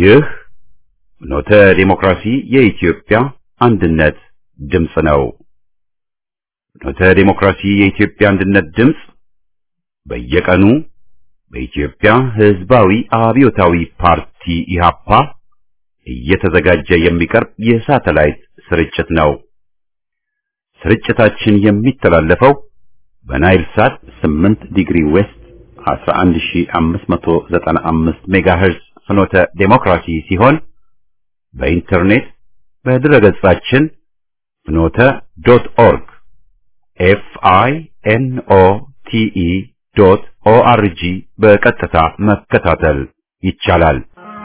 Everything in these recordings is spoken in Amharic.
ይህ ፍኖተ ዲሞክራሲ የኢትዮጵያ አንድነት ድምፅ ነው። ፍኖተ ዲሞክራሲ የኢትዮጵያ አንድነት ድምፅ በየቀኑ በኢትዮጵያ ሕዝባዊ አብዮታዊ ፓርቲ ኢህአፓ እየተዘጋጀ የሚቀርብ የሳተላይት ስርጭት ነው። ስርጭታችን የሚተላለፈው በናይል ሳት 8 ዲግሪ ዌስት 11595 ሜጋሄርዝ ፍኖተ ዴሞክራሲ ሲሆን በኢንተርኔት በድረገጻችን ፍኖተ ዶት ኦርግ ኤፍ አይ ኤን ኦ ቲ ኢ ዶት ኦ አር ጂ በቀጥታ መከታተል ይቻላል።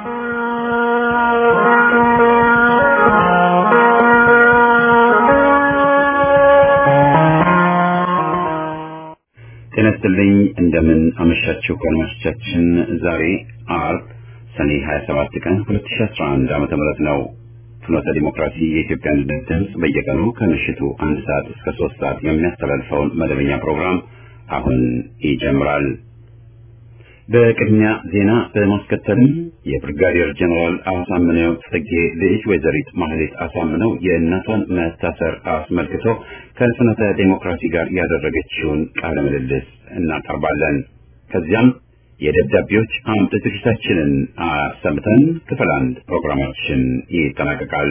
ጤና ይስጥልኝ። እንደምን አመሻችሁ አድማጮቻችን። ዛሬ አርብ ሰኔ 27 ቀን 2011 ዓመተ ምህረት ነው። ፍኖተ ዲሞክራሲ የኢትዮጵያ አንድነት ድምፅ በየቀኑ ከምሽቱ አንድ ሰዓት እስከ ሶስት ሰዓት የሚያስተላልፈውን መደበኛ ፕሮግራም አሁን ይጀምራል። በቅድሚያ ዜና በማስከተልም የብርጋዴር ጀነራል አሳምነው ጽጌ ልጅ ወይዘሪት ማህሌት አሳምነው የእናቷን መታሰር አስመልክቶ ከፍኖተ ዴሞክራሲ ጋር ያደረገችውን ቃለ ምልልስ እናቀርባለን። ከዚያም የደብዳቤዎች አምጥ ዝግጅታችንን አሰምተን ክፍል አንድ ፕሮግራማችን ይጠናቀቃል።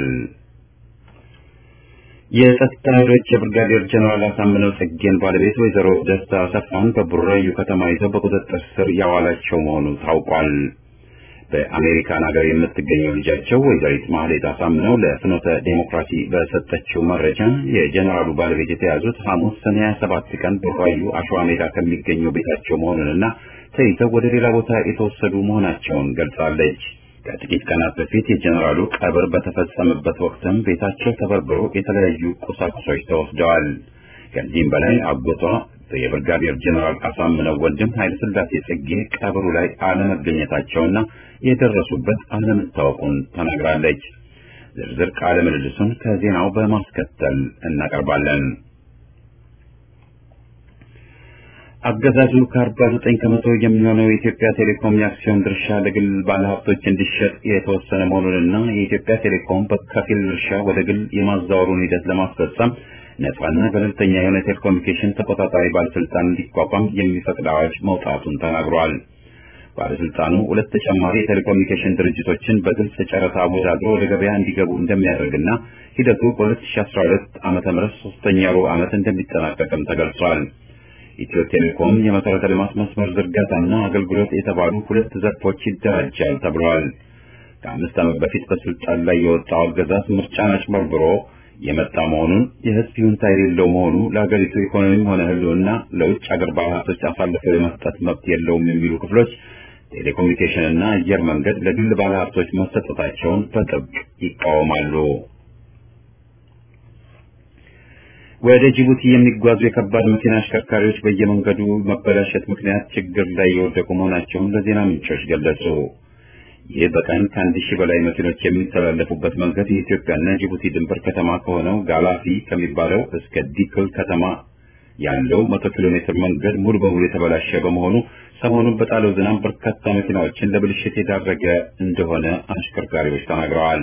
የጸጥታ ኃይሎች የብርጋዴር ጀነራል አሳምነው ጽጌን ባለቤት ወይዘሮ ደስታ አሰፋን በቡራዩ ከተማ ይዘው በቁጥጥር ስር ያዋላቸው መሆኑ ታውቋል። በአሜሪካን ሀገር የምትገኘው ልጃቸው ወይዘሪት ማህሌት አሳምነው ለፍኖተ ዴሞክራሲ በሰጠችው መረጃ የጀነራሉ ባለቤት የተያዙት ሐሙስ ሰኔ 27 ቀን በቡራዩ አሸዋ ሜዳ ከሚገኘው ቤታቸው መሆኑንና ተይዘው ወደ ሌላ ቦታ የተወሰዱ መሆናቸውን ገልጻለች። ከጥቂት ቀናት በፊት የጀነራሉ ቀብር በተፈጸመበት ወቅትም ቤታቸው ተበርብሮ የተለያዩ ቁሳቁሶች ተወስደዋል። ከዚህም በላይ አጎቷ የብርጋዴር ጀነራል አሳምነው ወንድም ኃይለ ሥላሴ ጽጌ ቀብሩ ላይ አለመገኘታቸውና የደረሱበት አለመታወቁን ተናግራለች። ዝርዝር ቃለ ምልልሱን ከዜናው በማስከተል እናቀርባለን። አገዛዙ ከአርባ ዘጠኝ ከመቶ የሚሆነው የኢትዮጵያ ቴሌኮም የአክሲዮን ድርሻ ለግል ባለሀብቶች እንዲሸጥ የተወሰነ መሆኑንና የኢትዮጵያ ቴሌኮም በከፊል ድርሻ ወደ ግል የማዛወሩን ሂደት ለማስፈጸም ነፃና ገለልተኛ የሆነ ቴሌኮሙኒኬሽን ተቆጣጣሪ ባለስልጣን እንዲቋቋም የሚፈቅድ አዋጅ መውጣቱን ተናግሯል። ባለስልጣኑ ሁለት ተጨማሪ የቴሌኮሙኒኬሽን ድርጅቶችን በግልጽ ጨረታ አወዳድሮ ወደ ገበያ እንዲገቡ እንደሚያደርግና ሂደቱ በ2012 ዓመተ ምህረት ሶስተኛ ሩብ ዓመት እንደሚጠናቀቅም ተገልጿል። ኢትዮ ቴሌኮም የመሰረተ ልማት መስመር ዝርጋታና አገልግሎት የተባሉ ሁለት ዘርፎች ይደራጃል ተብሏል። ከአምስት ዓመት በፊት በስልጣን ላይ የወጣው አገዛዝ ምርጫን አጭበርብሮ የመጣ መሆኑን የሕዝብ ይሁንታ የሌለው መሆኑ ለሀገሪቱ ኢኮኖሚም ሆነ ሕልውና ለውጭ አገር ባለሀብቶች አሳልፈው የመስጠት መብት የለውም የሚሉ ክፍሎች ቴሌኮሙኒኬሽንና አየር መንገድ ለግል ባለሀብቶች መሰጠታቸውን በጥብቅ ይቃወማሉ። ወደ ጅቡቲ የሚጓዙ የከባድ መኪና አሽከርካሪዎች በየመንገዱ መበላሸት ምክንያት ችግር ላይ የወደቁ መሆናቸውን ለዜና ምንጮች ገለጹ። ይህ በቀን ከአንድ ሺህ በላይ መኪኖች የሚተላለፉበት መንገድ የኢትዮጵያና ጅቡቲ ድንበር ከተማ ከሆነው ጋላፊ ከሚባለው እስከ ዲክል ከተማ ያለው መቶ ኪሎ ሜትር መንገድ ሙሉ በሙሉ የተበላሸ በመሆኑ ሰሞኑን በጣለው ዝናብ በርካታ መኪናዎችን ለብልሽት የዳረገ እንደሆነ አሽከርካሪዎች ተናግረዋል።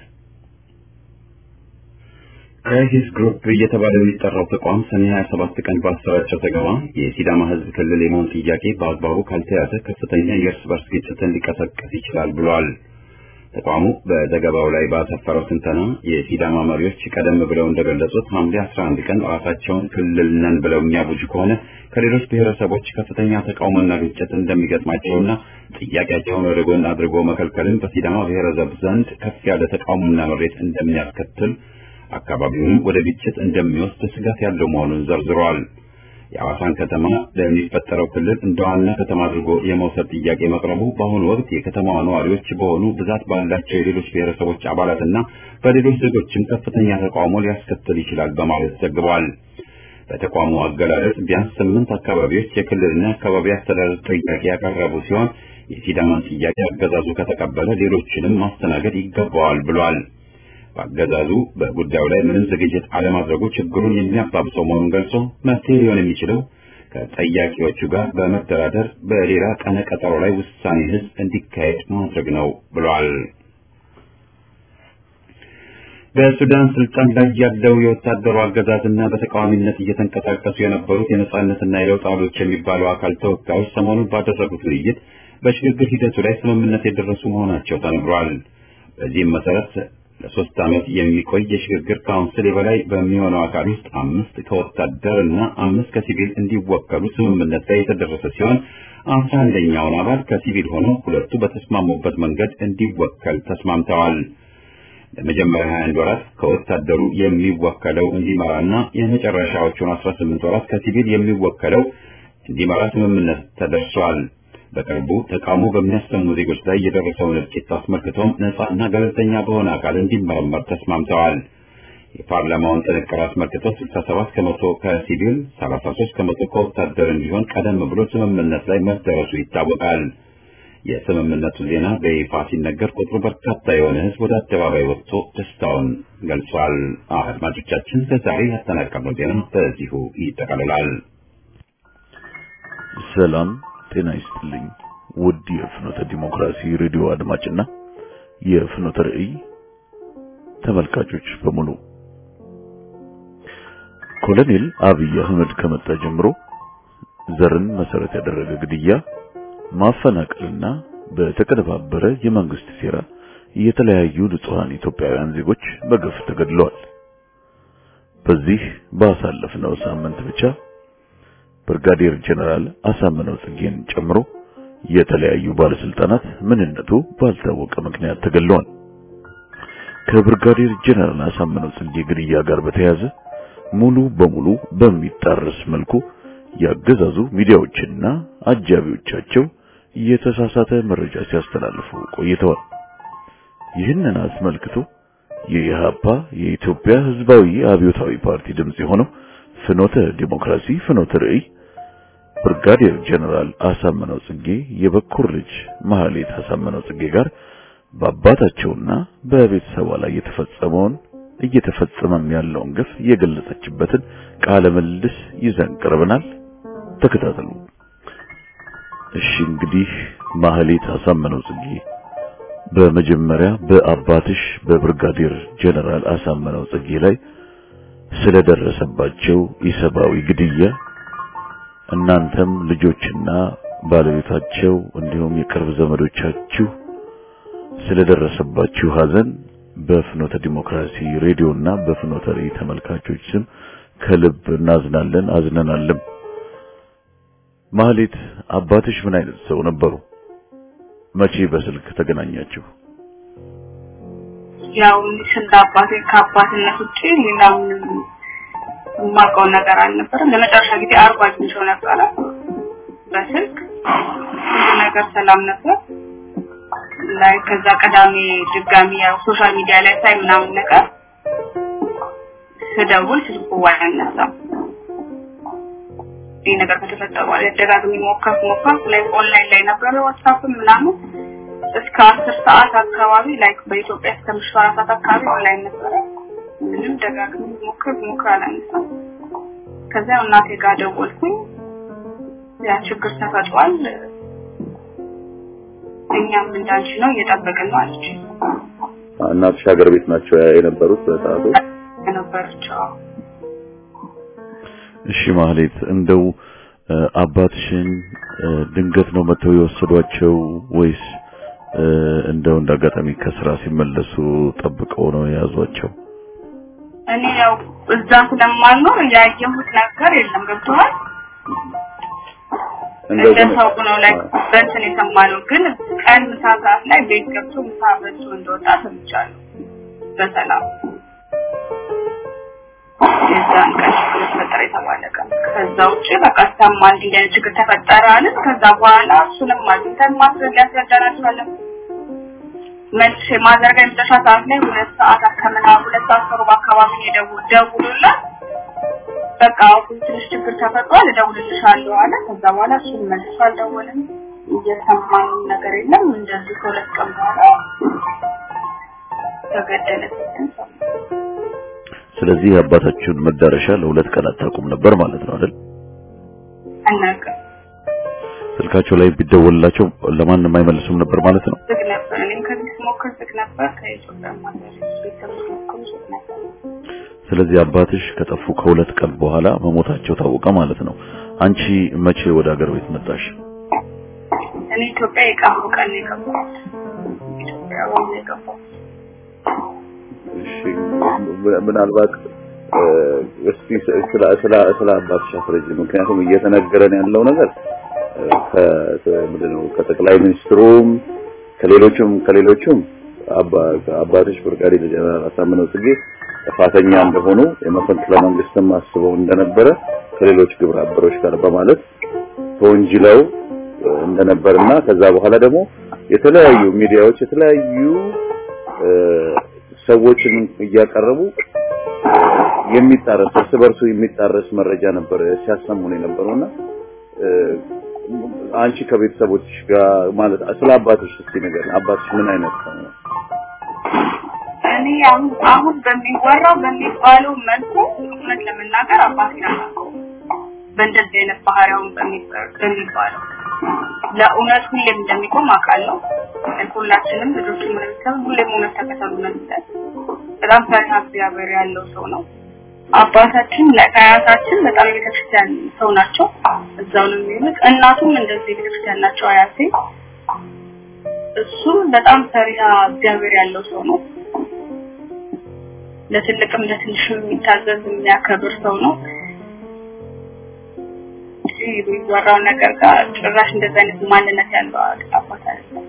ክራይሲስ ግሩፕ እየተባለ የሚጠራው ተቋም ሰኔ 27 ቀን ባሰራጨው ዘገባ የሲዳማ ሕዝብ ክልል የመሆን ጥያቄ በአግባቡ ካልተያዘ ከፍተኛ የእርስ በርስ ግጭትን ሊቀሰቀስ ይችላል ብሏል። ተቋሙ በዘገባው ላይ ባሰፈረው ትንተና የሲዳማ መሪዎች ቀደም ብለው እንደገለጹት ሐምሌ 11 ቀን ራሳቸውን ክልል ነን ብለው የሚያውጁ ከሆነ ከሌሎች ብሔረሰቦች ከፍተኛ ተቃውሞና ግጭት እንደሚገጥማቸውና ጥያቄያቸውን ወደ ጎን አድርጎ መከልከልን በሲዳማ ብሔረሰብ ዘንድ ከፍ ያለ ተቃውሞና ምሬት እንደሚያስከትል አካባቢውን ወደ ግጭት እንደሚወስድ ስጋት ያለው መሆኑን ዘርዝሯል። የሐዋሳን ከተማ ለሚፈጠረው ክልል እንደ ዋና ከተማ አድርጎ የመውሰድ ጥያቄ መቅረቡ በአሁኑ ወቅት የከተማዋ ነዋሪዎች በሆኑ ብዛት ባላቸው የሌሎች ብሔረሰቦች አባላትና በሌሎች ዜጎችም ከፍተኛ ተቃውሞ ሊያስከትል ይችላል በማለት ዘግቧል። በተቋሙ አገላለጽ ቢያንስ ስምንት አካባቢዎች የክልልና አካባቢ አስተዳደር ጥያቄ ያቀረቡ ሲሆን የሲዳማን ጥያቄ አገዛዙ ከተቀበለ ሌሎችንም ማስተናገድ ይገባዋል ብሏል። በአገዛዙ በጉዳዩ ላይ ምንም ዝግጅት አለማድረጉ ችግሩን የሚያባብሰው መሆኑን ገልጾ መፍትሄ ሊሆን የሚችለው ከጠያቂዎቹ ጋር በመደራደር በሌላ ቀነ ቀጠሮ ላይ ውሳኔ ህዝብ እንዲካሄድ ማድረግ ነው ብሏል። በሱዳን ስልጣን ላይ ያለው የወታደሩ አገዛዝና በተቃዋሚነት እየተንቀሳቀሱ የነበሩት የነጻነትና የለውጥ ኃይሎች የሚባለው አካል ተወካዮች ሰሞኑን ባደረጉት ውይይት በሽግግር ሂደቱ ላይ ስምምነት የደረሱ መሆናቸው ተነግሯል። በዚህም መሰረት ለሶስት ዓመት የሚቆይ የሽግግር ካውንስል የበላይ በሚሆነው አካል ውስጥ አምስት ከወታደር እና አምስት ከሲቪል እንዲወከሉ ስምምነት ላይ የተደረሰ ሲሆን አስራ አንደኛውን አባል ከሲቪል ሆኖ ሁለቱ በተስማሙበት መንገድ እንዲወከል ተስማምተዋል። ለመጀመሪያ 21 ወራት ከወታደሩ የሚወከለው እንዲመራና የመጨረሻዎቹን 18 ወራት ከሲቪል የሚወከለው እንዲመራ ስምምነት ተደርሷል። በቅርቡ ተቃውሞ በሚያሰሙ ዜጎች ላይ የደረሰውን እልቂት አስመልክቶም ነጻና ገለልተኛ በሆነ አካል እንዲመረመር ተስማምተዋል። የፓርላማውን ጥንቅር አስመልክቶ 67 ከመቶ ከሲቪል 33 ከመቶ ከወታደር እንዲሆን ቀደም ብሎ ስምምነት ላይ መደረሱ ይታወቃል። የስምምነቱ ዜና በይፋ ሲነገር ቁጥሩ በርካታ የሆነ ሕዝብ ወደ አደባባይ ወጥቶ ደስታውን ገልጿል። አድማጮቻችን ለዛሬ ያጠናቀርነው ዜና በዚሁ ይጠቃልላል። ሰላም ጤና ይስጥልኝ። ውድ የፍኖተ ዲሞክራሲ ሬዲዮ አድማጭና የፍኖተ ራእይ ተመልካቾች በሙሉ ኮሎኔል አብይ አህመድ ከመጣ ጀምሮ ዘርን መሰረት ያደረገ ግድያ ማፈናቀልና በተቀነባበረ የመንግስት ሴራ የተለያዩ ንጹሃን ኢትዮጵያውያን ዜጎች በግፍ ተገድለዋል። በዚህ ባሳለፍነው ሳምንት ብቻ ብርጋዴር ጀነራል አሳምነው ጽጌን ጨምሮ የተለያዩ ባለስልጣናት ምንነቱ ባልታወቀ ምክንያት ተገድለዋል። ከብርጋዴር ጀነራል አሳምነው ጽጌ ግድያ ጋር በተያያዘ ሙሉ በሙሉ በሚጣረስ መልኩ ያገዛዙ ሚዲያዎችና አጃቢዎቻቸው የተሳሳተ መረጃ ሲያስተላልፉ ቆይተዋል። ይህንን አስመልክቶ የኢህአፓ የኢትዮጵያ ሕዝባዊ አብዮታዊ ፓርቲ ድምጽ የሆነው ፍኖተ ዲሞክራሲ ፍኖተ ራእይ ብርጋዴር ጀነራል አሳምነው ጽጌ የበኩር ልጅ ማህሌት አሳምነው ጽጌ ጋር በአባታቸውና በቤተሰቧ ላይ የተፈጸመውን እየተፈጸመም ያለውን ግፍ የገለጸችበትን ቃለ ምልልስ ይዘን ቀርበናል። ተከታተሉ። እሺ እንግዲህ ማህሌት አሳምነው ጽጌ በመጀመሪያ በአባትሽ በብርጋዴር ጀነራል አሳምነው ጽጌ ላይ ስለደረሰባቸው ኢሰብአዊ ግድያ እናንተም ልጆችና ባለቤታቸው እንዲሁም የቅርብ ዘመዶቻችሁ ስለደረሰባችሁ ሐዘን በፍኖተ ዲሞክራሲ ሬዲዮና በፍኖተ ራእይ ተመልካቾች ስም ከልብ እናዝናለን፣ አዝነናልም። ማህሌት አባትሽ ምን አይነት ሰው ነበሩ? መቼ በስልክ ተገናኛችሁ? ያው ስለ አባቴ ከአባትነት ውጪ ሌላ ምንም የማውቀው ነገር አልነበረም። ለመጨረሻ ጊዜ አርባ አግኝቼው ነበረ በስልክ ሁሉ ነገር ሰላም ነበር። ላይ ከዛ ቀዳሜ ድጋሚ ያው ሶሻል ሚዲያ ላይ ሳይ ምናምን ነገር ስደውል ስልኩ አያነሳም። ይህ ነገር ከተፈጠረ በኋላ ደጋግሜ ሞከርኩ ሞከርኩ ላይ ኦንላይን ላይ ነበረ ዋትስአፕ ምናምን እስከ አስር ሰዓት አካባቢ ላይ በኢትዮጵያ እስከ ምሽቱ አራት ሰዓት አካባቢ ኦንላይን ነበረ። ምንም ደጋግሜ ሞክር ሞክር አላነሳም። ከዚያ እናቴ ጋር ደወልኩኝ። ያ ችግር ተፈጥሯል፣ እኛም እንዳንቺ ነው እየጠበቅን ነው አለች። እናትሽ ሀገር ቤት ናቸው የነበሩት በሰዓቱ? ነበረች። እሺ ማህሌት፣ እንደው አባትሽን ድንገት ነው መተው የወሰዷቸው ወይስ እንደው እንዳጋጣሚ ከስራ ሲመለሱ ጠብቀው ነው የያዟቸው? እኔ ያው እዛ ስለማልኖር ያየሁት ነገር የለም። ገብቶሃል? እንደ ሰው ነው ላይ በእንትን የሰማነው ግን ቀን ምሳ ሰዓት ላይ ቤት ገብቶ ምሳ በልቶ እንደወጣ ሰምቻለሁ በሰላም የዛን ቀን ችግር ተፈጠረ የተባለ ቀን። ከዛ ውጭ በቃ ሰማ እንዲህ አይነት ችግር ተፈጠረ አለን። ከዛ በኋላ እሱንም አግኝተን ማስረጃ ያስረዳን አልቻለም። መልሼ ማዘርጋ የመጨረሻ ሰዓት ላይ ሁለት ሰዓት አከምና ሁለት ሰዓት ከሩብ አካባቢ የደውል ደውሉላት በቃ አሁን ትንሽ ችግር ተፈጥሯል እደውልልሻለሁ አለ። ከዛ በኋላ እሱን መልሶ አልደወለም። እየሰማን ነገር የለም። እንደዚህ ከሁለት ቀን በኋላ ተገደለ ስትል ሰማሁ። ስለዚህ የአባታችሁን መዳረሻ ለሁለት ቀን አታውቁም ነበር ማለት ነው አይደል? አናውቅም። ስልካቸው ላይ ቢደወልላቸው ለማንም አይመልሱም ነበር ማለት ነው። ዝግ ነበር። እኔም ከዚህ ስሞክር ዝግ ነበር። ከኢትዮጵያ ማለት ቤተሰብ ስሞክር ዝግ ነበር። ስለዚህ አባትሽ ከጠፉ ከሁለት ቀን በኋላ መሞታቸው ታወቀ ማለት ነው። አንቺ መቼ ወደ ሀገር ቤት መጣሽ? እኔ ኢትዮጵያ የቀብሩ ቀን ነው የገባሁት። ኢትዮጵያ ወም ነው የገባሁት። እሺ ምናልባት እስቲ ስለ ስለ ስለ አባትሽ አስረጅ። ምክንያቱም እየተነገረን ያለው ነገር ከምንድን ነው ከጠቅላይ ሚኒስትሩም ከሌሎቹም ከሌሎቹም አባትሽ ብርጋዴር ጀነራል አሳምነው ጽጌ ጥፋተኛ እንደሆኑ የመፈንቅለ መንግስትም አስበው እንደነበረ ከሌሎች ግብረ አበሮች ጋር በማለት ተወንጅለው እንደነበርና ከዛ በኋላ ደግሞ የተለያዩ ሚዲያዎች የተለያዩ ሰዎችን እያቀረቡ የሚጣረስ እርስ በርሱ የሚጣረስ መረጃ ነበር ሲያሰሙን የነበረውና አንቺ ከቤተሰቦችሽ ጋር ማለት ስለ አባትሽ እስቲ ነገር አባትሽ ምን አይነት ሰው ነው? እኔ አሁን አሁን በሚወራው በሚባለው መልኩ እውነት ለመናገር አባቴን አላውቀውም። በእንደዚህ አይነት ባህሪያውን በሚባለው ለእውነት ሁሌም እንደሚቆም አውቃለሁ። ሁላችንም ልጆች ምንሰብ ሁሌም እውነት ተከተሉ ነው የሚለን። በጣም ፈሪሃ እግዚአብሔር ያለው ሰው ነው። አባታችን ለአያታችን በጣም የቤተክርስቲያን ሰው ናቸው። እዛው ነው የሚሉት። እናቱም እንደዚህ የቤተክርስቲያን ናቸው አያቴ። እሱም በጣም ፈሪሃ እግዚአብሔር ያለው ሰው ነው። ለትልቅም ለትንሽም የሚታዘዝ የሚያከብር ሰው ነው። የሚወራው ነገር ጋር ጭራሽ እንደዚህ አይነት ማንነት ያለው አባት አይደለም።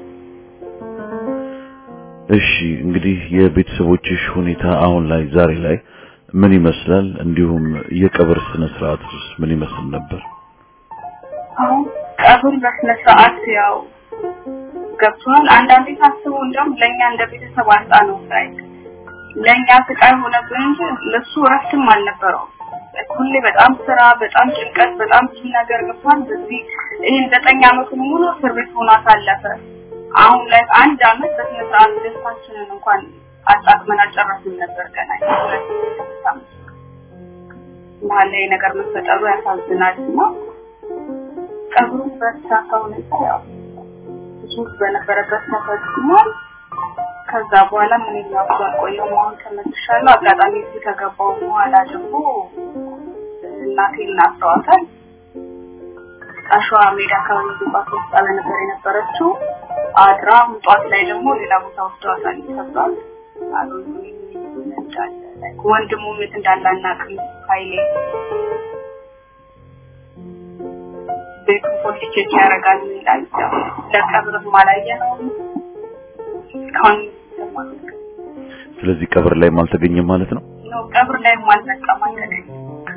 እሺ እንግዲህ የቤተሰቦችሽ ሁኔታ አሁን ላይ ዛሬ ላይ ምን ይመስላል? እንዲሁም የቀብር ስነ ስርዓቱስ ምን ይመስል ነበር? አሁን ቀብር በስነ ስርዓት ያው ገብቷል። አንዳንዴ ሳስበው እንደውም ለእኛ እንደ ቤተሰብ አጣ ነው ላይ ለእኛ ስቃይ ሆነብን እንጂ ለሱ እረፍትም አልነበረውም። ሁሌ በጣም ስራ፣ በጣም ጭንቀት፣ በጣም ብዙ ነገር ገብቷል። በዚህ ይህን ዘጠኝ አመቱን ሙሉ እስር ቤት ሆኖ አሳለፈ። አሁን ላይ አንድ አመት በስነ ስርዓት ደስታችንን እንኳን አጣጥመን አልጨረስንም ነበር ገና መሀል ላይ ነገር መፈጠሩ ያሳዝናል እና ቀብሩ በተሳካ ሁኔታ ያው ብዙ በነበረበት ተፈጽሟል። ከዛ በኋላ ምን ያውቁ አልቆየሁም። አሁን ተመልሻለሁ። አጋጣሚ እዚህ ከገባሁ በኋላ ደግሞ እናቴን አስረዋታል። አሸዋ ሜዳ አካባቢ ግንባታ ውስጥ ነበር የነበረችው። አድራ ጧት ላይ ደግሞ ሌላ ቦታ ወስደዋታል ተብሏል። ወንድሙ የት እንዳለ አናውቅም። ኃይሌ ቤቱን ፖሊስ ቼክ ያደርጋል ይላል። ለቀብርም አላየነውም እስካሁን ስለዚህ ቀብር ላይም አልተገኘም ማለት ነው። ነው ቀብር ላይም አልመጣም አልተገኘም።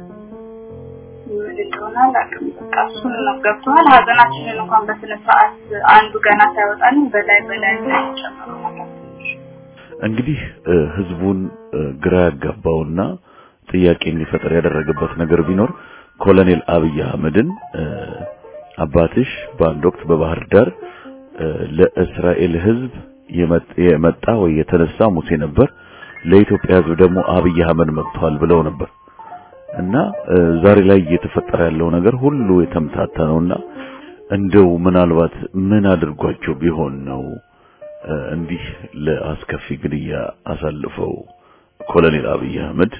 ምን እንደሆነ አላውቅም። በቃ እሱን ነው ገብቶሃል። ሀዘናችንን እንኳን በስነ ስርዓት አንዱ ገና ሳይወጣን በላይ በላይ ጨምሮ ማለት እንግዲህ ህዝቡን ግራ ያጋባውና ጥያቄ እንዲፈጠር ያደረገበት ነገር ቢኖር ኮሎኔል አብይ አህመድን አባትሽ በአንድ ወቅት በባህር ዳር ለእስራኤል ህዝብ የመጣ ወይ የተነሳ ሙሴ ነበር፣ ለኢትዮጵያ ህዝብ ደግሞ አብይ አህመድ መጥቷል ብለው ነበር እና ዛሬ ላይ እየተፈጠረ ያለው ነገር ሁሉ የተምታታ ነውና እንደው ምናልባት ምን አድርጓቸው ቢሆን ነው እንዲህ ለአስከፊ ግድያ አሳልፈው ኮሎኔል አብይ አህመድ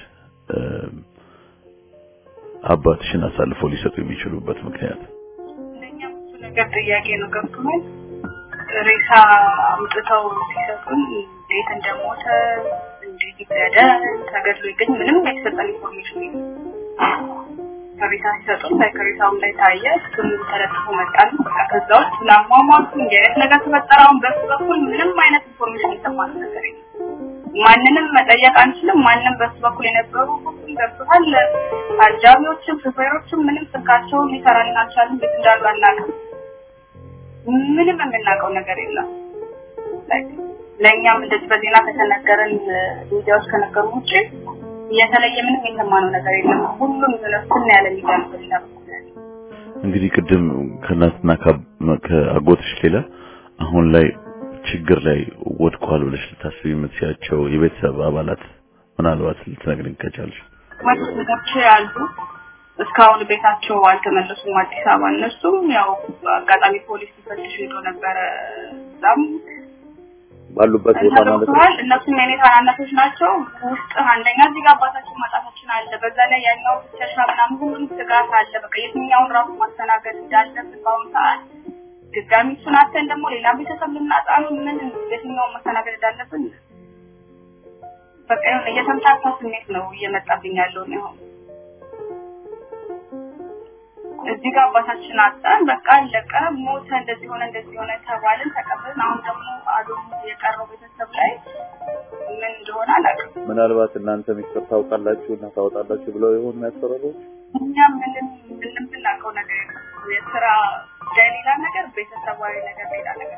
አባትሽን አሳልፈው ሊሰጡ የሚችሉበት ምክንያት? ለኛ ብዙ ነገር ጥያቄ ነው። ገብቶናል። ሬሳ አምጥተው ሲሰጡን እንዴት እንደሞተ እንዴት ይገደል ተገድሎ ይገኝ ምንም የተሰጠን ኢንፎርሜሽን የለም። ከሬሳ ሲሰጡን ላይ ከሬሳውም ላይ ታየ ስሙ ተለጥፎ መጣል። በቃ ከዛ ውስጥ ለአሟሟቱ እንዲህ አይነት ነገር ተፈጠረ። አሁን በሱ በኩል ምንም አይነት ኢንፎርሜሽን የሰማን ነገር የለም። ማንንም መጠየቅ አንችልም። ማንም በሱ በኩል የነበሩ ሁሉም ገብቶሃል። አጃቢዎችም ሹፌሮችም ምንም ስልካቸውን ሊሰራልን አልቻሉም። ቤት እንዳሉ አናውቅም። ምንም የምናውቀው ነገር የለም። ለእኛም እንደዚህ በዜና ከተነገረን ሚዲያዎች ከነገሩ ውጭ የተለየ ምንም የሰማነው ነገር የለም። ሁሉም ዝነስና ያለ ሚዲያ ነው በሌላ በኩል ያለ። እንግዲህ ቅድም ከእናትና ከአጎትሽ ሌላ አሁን ላይ ችግር ላይ ወድቋል ብለሽ ልታስቢ የምትያቸው የቤተሰብ አባላት ምናልባት ልትነግሪኝ ከቻልሽ? ወንድሞቼ አሉ፣ እስካሁን ቤታቸው አልተመለሱም አዲስ አበባ። እነሱም ያው አጋጣሚ ፖሊስ ሊፈትሽ ሄዶ ነበረ። እዛም ባሉበት ቦታ ማለት ነው። ተደርሰዋል። እነሱም የኔ ታናናሾች ናቸው። ውስጥ አንደኛ እዚህ ጋር አባታችን ማጣታችን አለ። በዛ ላይ ያኛው ብቻሻ ምናምን ሁሉም ስጋት አለ። በቃ የትኛውን ራሱ ማስተናገድ እንዳለብን በአሁኑ ሰዓት ድጋሚ እሱን አተን ደግሞ ሌላ ቤተሰብ ልናጣ ነው። ምን የትኛውን ማስተናገድ እንዳለብን በቃ የሆነ የተምታታ ስሜት ነው እየመጣብኝ ያለው ነው። እዚህ ጋር አባታችን አጣን፣ በቃ አለቀ፣ ሞተ፣ እንደዚህ ሆነ፣ እንደዚህ ሆነ ተባልን፣ ተቀበልን። አሁን ደግሞ አዶም የቀረው ቤተሰብ ላይ ምን እንደሆነ አላውቅም። ምናልባት እናንተ ሚስጥር ታውቃላችሁ እና ታወጣላችሁ ብለው ይሆን የሚያስፈራሩ? እኛ ምንም ምንም ብናውቀው ነገር የለም። የስራ ጉዳይ ሌላ ነገር፣ ቤተሰባዊ ነገር ሌላ ነገር።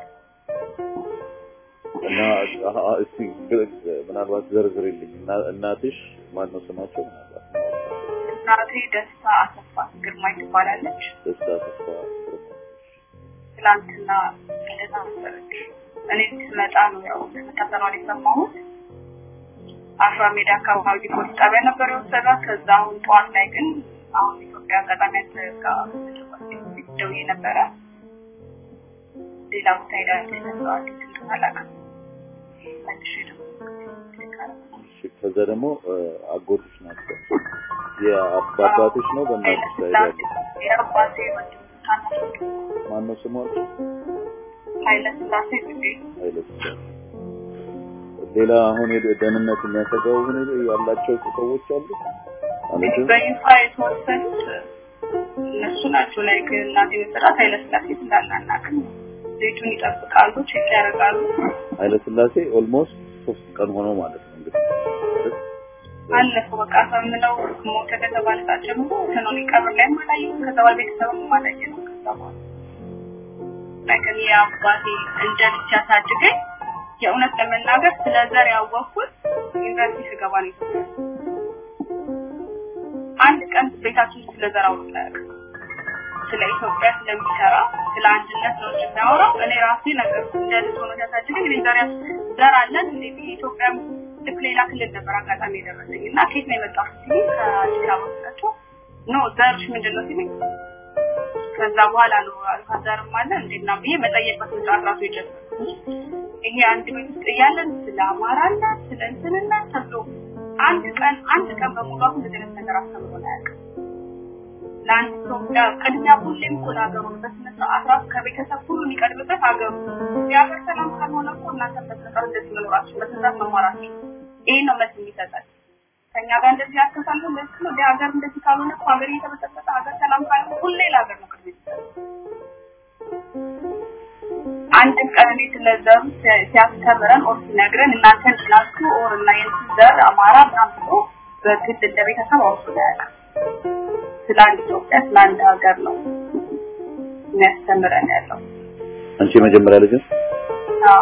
እና አሀ፣ እስቲ ግ- ምናልባት ዘርዝርልኝ። እና- እናትሽ ማን ነው ስማቸው? ምናልባት እናቴ ደስታ አሰፋ ግርማይ ትባላለች። ደስታ ተስፋ ግርማ። ትላንትና ልደታ ነበረች። እኔ ስመጣ ነው ያው መታሰሯን የሰማሁት። አፍራ ሜዳ አካባቢ ፖሊስ ጣቢያ ነበር የወሰዷት። ከዛ አሁን ጠዋት ላይ ግን አሁን ኢትዮጵያ አጋጣሚ ጋር ደውዬ ነበረ። ሌላ ቦታ ሄዳለች ተብለዋል። እንትን አላውቅም። መልሼ ደግሞ እሺ፣ ከዛ ደግሞ እ፣ አጎትሽ ናቸው። የአባትሽ ነው በእናትሽ ላይ ያለ የአባቴ ወንድም ታናሽ ወንድም ማን ነው ስሟ? ኃይለ ስላሴ ጽጌ ኃይለ ስላሴ። ሌላ አሁን የደ- ደህንነት የሚያሰጋው ሁኔታ ያላቸው ሰዎች አሉ ማለትም በይፋ የተወሰኑት እነሱ ናቸው። ላይ እናቴ መሰራት ኃይለ ስላሴ እንዳለ አናውቅም። ቤቱን ይጠብቃሉ፣ ቼክ ያደርጋሉ። ኃይለ ስላሴ ኦልሞስት ሶስት ቀን ሆኖ ማለት ነው እንግዲህ አለፈው በቃ ሳምነው ሞተ ከተባለ ሰዓት ጀምሮ ከኖኒ ቀብር ላይ አላየሁም። ከዛ በኋላ ቤተሰብም አላየንም። ከዛ በኋላ ላይ ከኔ አባቴ እንደ ልጅ ያሳድገኝ የእውነት ለመናገር ስለ ዘር ያወቅኩት ዩኒቨርሲቲ ስገባ ነው። ኢትዮጵያ አንድ ቀን ቤታችን ውስጥ ስለ ዘር አውርቶ አያውቅም። ስለ ኢትዮጵያ ስለሚሰራ ስለ አንድነት ነው እንጂ የሚያወራው። እኔ ራሴ ነገር እንደ ልጅ ሆኖ ሲያሳድገኝ እኔ ዘር ያስ- ዘር አለን እንዴ ብዬ ኢትዮጵያ ልክ ሌላ ክልል ነበር አጋጣሚ የደረሰኝ እና ከየት ነው የመጣሁት ሲሉኝ ከአዲስ አበባ ስላቸው ኖ ዘርሽ ምንድን ነው ሲሉኝ ከዛ በኋላ ነው አልፋ ዘርም አለ እንዴና ብዬ መጠየቅ በስንት ራሱ የጀመርኩት ይሄ አንድ ቤት ውስጥ እያለን ስለ አማራና ስለ እንትንና ተብሎ አንድ ቀን አንድ ቀን በሙሉ አሁን እንደዚህ አይነት ነገር አስተምሮን አያውቅም። ለአንድ ኢትዮጵያ ቅድሚያ ሁሌም እኮ ለሀገሩ ነው። በስነ ስርዓት ራሱ ከቤተሰብ ሁሉ የሚቀድምበት ሀገሩ ነው። የሀገር ሰላም ካልሆነ እኮ እናንተ በስነ ስርዓት እንደዚህ መኖራችሁ በስነ ስርዓት መማራችሁ ይሄ ነው መልስ የሚሰጠን። ከእኛ ጋር እንደዚህ ያስተሳሉ እንደዚህ ነው። ሀገር እንደዚህ ካልሆነ እኮ ሀገር እየተበጠበጠ ሀገር ሰላም ካልሆነ ሁሌ ለሀገር ነው ቅድሚያ የሚሰጠው። አንድም ቀን እኔ ስለ ዘሩ ሲ- ሲያስተምረን ኦር ሲነግረን እናንተ እንድናችሁ ኦር እና የእንትን ዘር አማራ ምናምን ብሎ በግድ እንደ ቤተሰብ አውርቶ አያውቅም። ስለ አንድ ኢትዮጵያ ስለ አንድ ሀገር ነው የሚያስተምረን ያለው። አንቺ የመጀመሪያ ልጅ ነሽ? አዎ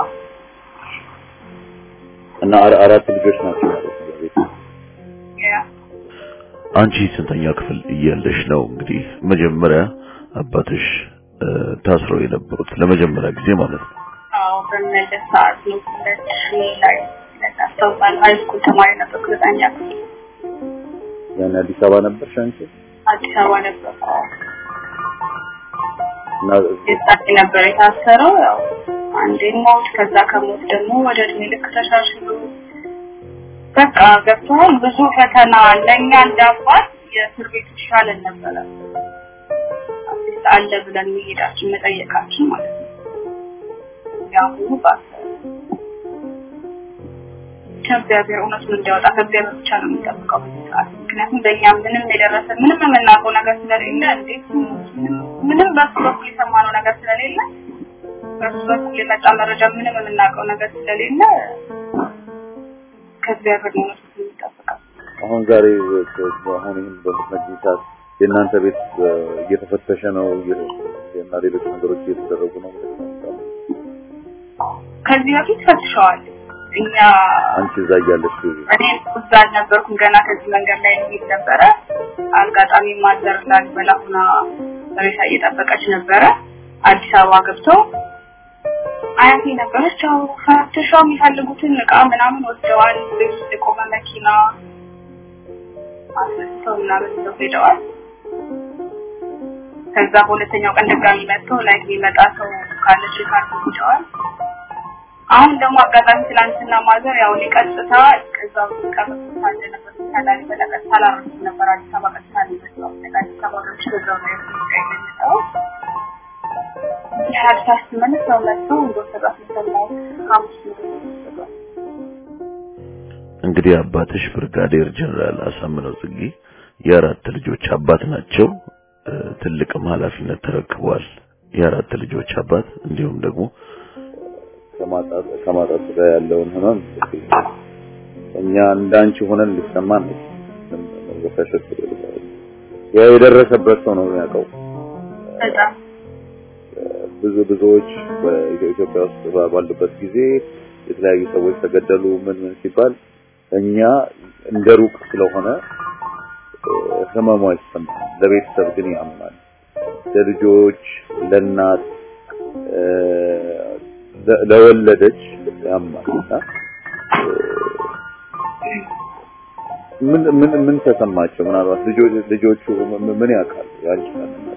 እና አራ- አራት ልጆች ናቸው ማለት ነው በቤት ያ አንቺ ስንተኛ ክፍል እያለሽ ነው እንግዲህ መጀመሪያ አባትሽ እ፣ ታስረው የነበሩት ለመጀመሪያ ጊዜ ማለት ነው? አዎ በመለስ ሰዓት ነው ሁለት ሺህ ላይ አስታውሳለሁ። ሃይ ስኩል ተማሪ ነበርኩ ዘጠኛ ክፍል ያን አዲስ አበባ ነበርሽ አንቺ? አዲስ አበባ ነበርኩ። እና የዛኔ ነበር የታሰረው። ያው አንዴ ሞት፣ ከዛ ከሞት ደግሞ ወደ እድሜ ልክ ተሻሽሎ በቃ ገብተዋል። ብዙ ፈተና ለእኛ እንዳባት የእስር ቤቱ ይሻለን ነበረ አትሊስት አለ ብለን መሄዳችን መጠየቃችን ማለት ነው። ያሁኑ ባሰ። ከእግዚአብሔር እውነቱን እንዲያወጣ ከእግዚአብሔር ብቻ ነው የምንጠብቀው በዚህ ሰዓት። ምክንያቱም በእኛ ምንም የደረሰ ምንም የምናውቀው ነገር ስለሌለ እንዴት ምንም- ምንም በሱ በኩል የሰማነው ነገር ስለሌለ በሱ በኩል የመጣ መረጃ ምንም የምናውቀው ነገር ስለሌለ ከእግዚአብሔር ነው እውነቱን የምንጠብቀው። አሁን ዛሬ አሁን ይህን በምትነግሪኝ ሰዓት የእናንተ ቤት እ፣ እየተፈተሸ ነው እየ- እና ሌሎች ነገሮች እየተደረጉ ነው ብለሽ ታስባለሽ? ከዚህ በፊት ፈትሸዋል። እኛ አንቺ እዛ እያለሽ እኔ እዛ አልነበርኩም። ገና ከዚህ መንገድ ላይ እንሄድ ነበረ። አጋጣሚ ማዘር ላሊበላ ሆና ሬሳ እየጠበቀች ነበረ። አዲስ አበባ ገብተው አያቴ ነበረች። ያው ፈትሸው የሚፈልጉትን እቃ ምናምን ወስደዋል። ቤት ውስጥ የቆመ መኪና አስነስተው ምናምን ይዘው ሄደዋል። ከዛ በሁለተኛው ቀን ድጋሚ መጥተው ላይ የሚመጣ ሰው ካለ ቼክ አድርገው ሄደዋል። አሁን ደግሞ አጋጣሚ ትላንትና ማዘር ያው እኔ ቀጥታ ከዛው ቀጥታ ሳለ ነበር ታላሊ በለቀጥታ ላረሱ ነበር አዲስ አበባ ቀጥታ ነው የመጣው አዲስ አበባ ነው ከዛው ነው የመጣው የሀዲስ ስትመለስ ሰው መጥተው እንደወሰዷት ሰማሁ ሐሙስ ነው እንግዲህ አባትሽ ብርጋዴር ጀነራል አሳምነው ጽጌ የአራት ልጆች አባት ናቸው። ትልቅም ኃላፊነት ተረክበዋል። የአራት ልጆች አባት እንዲሁም ደግሞ ከማጣት ከማጣት ጋር ያለውን ህመም እኛ እንዳንቺ ሆነን ሊሰማን ነው። መወሻሸት ያ የደረሰበት ሰው ነው የሚያውቀው። በጣም ብዙ ብዙዎች በኢትዮጵያ ውስጥ ባሉበት ጊዜ የተለያዩ ሰዎች ተገደሉ ምን ምን ሲባል እኛ እንደ ሩቅ ስለሆነ ህመሙ አይሰማም። ለቤተሰብ ግን ያምናል። ለልጆች፣ ለእናት፣ ለወለደች ያማል እና ምን ምን ምን ተሰማቸው? ምናልባት ልጆች ልጆቹ ምን ያውቃሉ? ያንቺ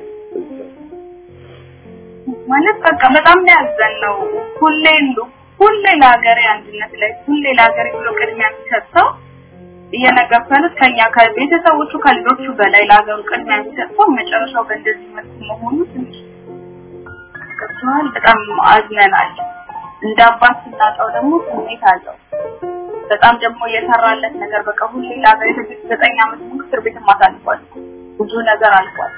ማለት በቃ በጣም ነው ያዘነው። ሁሌ ሁሌ ለሀገሬ አንድነት ላይ ሁሌ ለሀገሬ ብሎ ቅድሚያ የሚሰጠው እየነገፈኑት ከኛ ከቤተሰቦቹ ከልጆቹ በላይ ለሀገሩ ቅድሚያ የሚሰጠው መጨረሻው በእንደዚህ መልኩ መሆኑ ትንሽ ገብቶሃል። በጣም አዝነናል። እንደ አባት ስናጣው ደግሞ ስሜት አለው። በጣም ደግሞ የሰራለት ነገር በቃ ሁሌ ለሀገሬ ትግስት ዘጠኝ ዓመት ሙሉ እስር ቤት አሳልፏል። ብዙ ነገር አልፏል።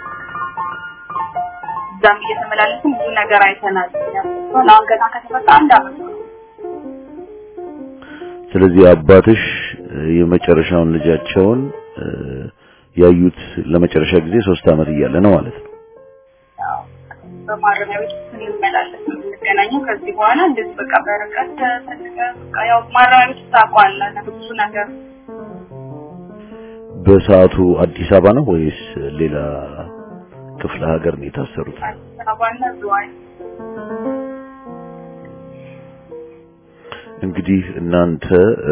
እዛም እየተመላለስን ብዙ ነገር አይተናል። አሁን ገና ከተፈታ አንድ አመት ነው። ስለዚህ አባትሽ የመጨረሻውን ልጃቸውን ያዩት ለመጨረሻ ጊዜ ሶስት አመት እያለ ነው ማለት ነው። በማረሚያ ቤት ስንመላለስ ነው የምንገናኘው። ከዚህ በኋላ እንደዚህ በቃ በርቀት ተፈልገ በቃ ያው ማረሚያ ቤት ታውቀዋለህ ብዙ ነገር በሰዓቱ አዲስ አበባ ነው ወይስ ሌላ ክፍለ ሀገር ነው የታሰሩት? አዲስ አበባና ዝዋይ እንግዲህ እናንተ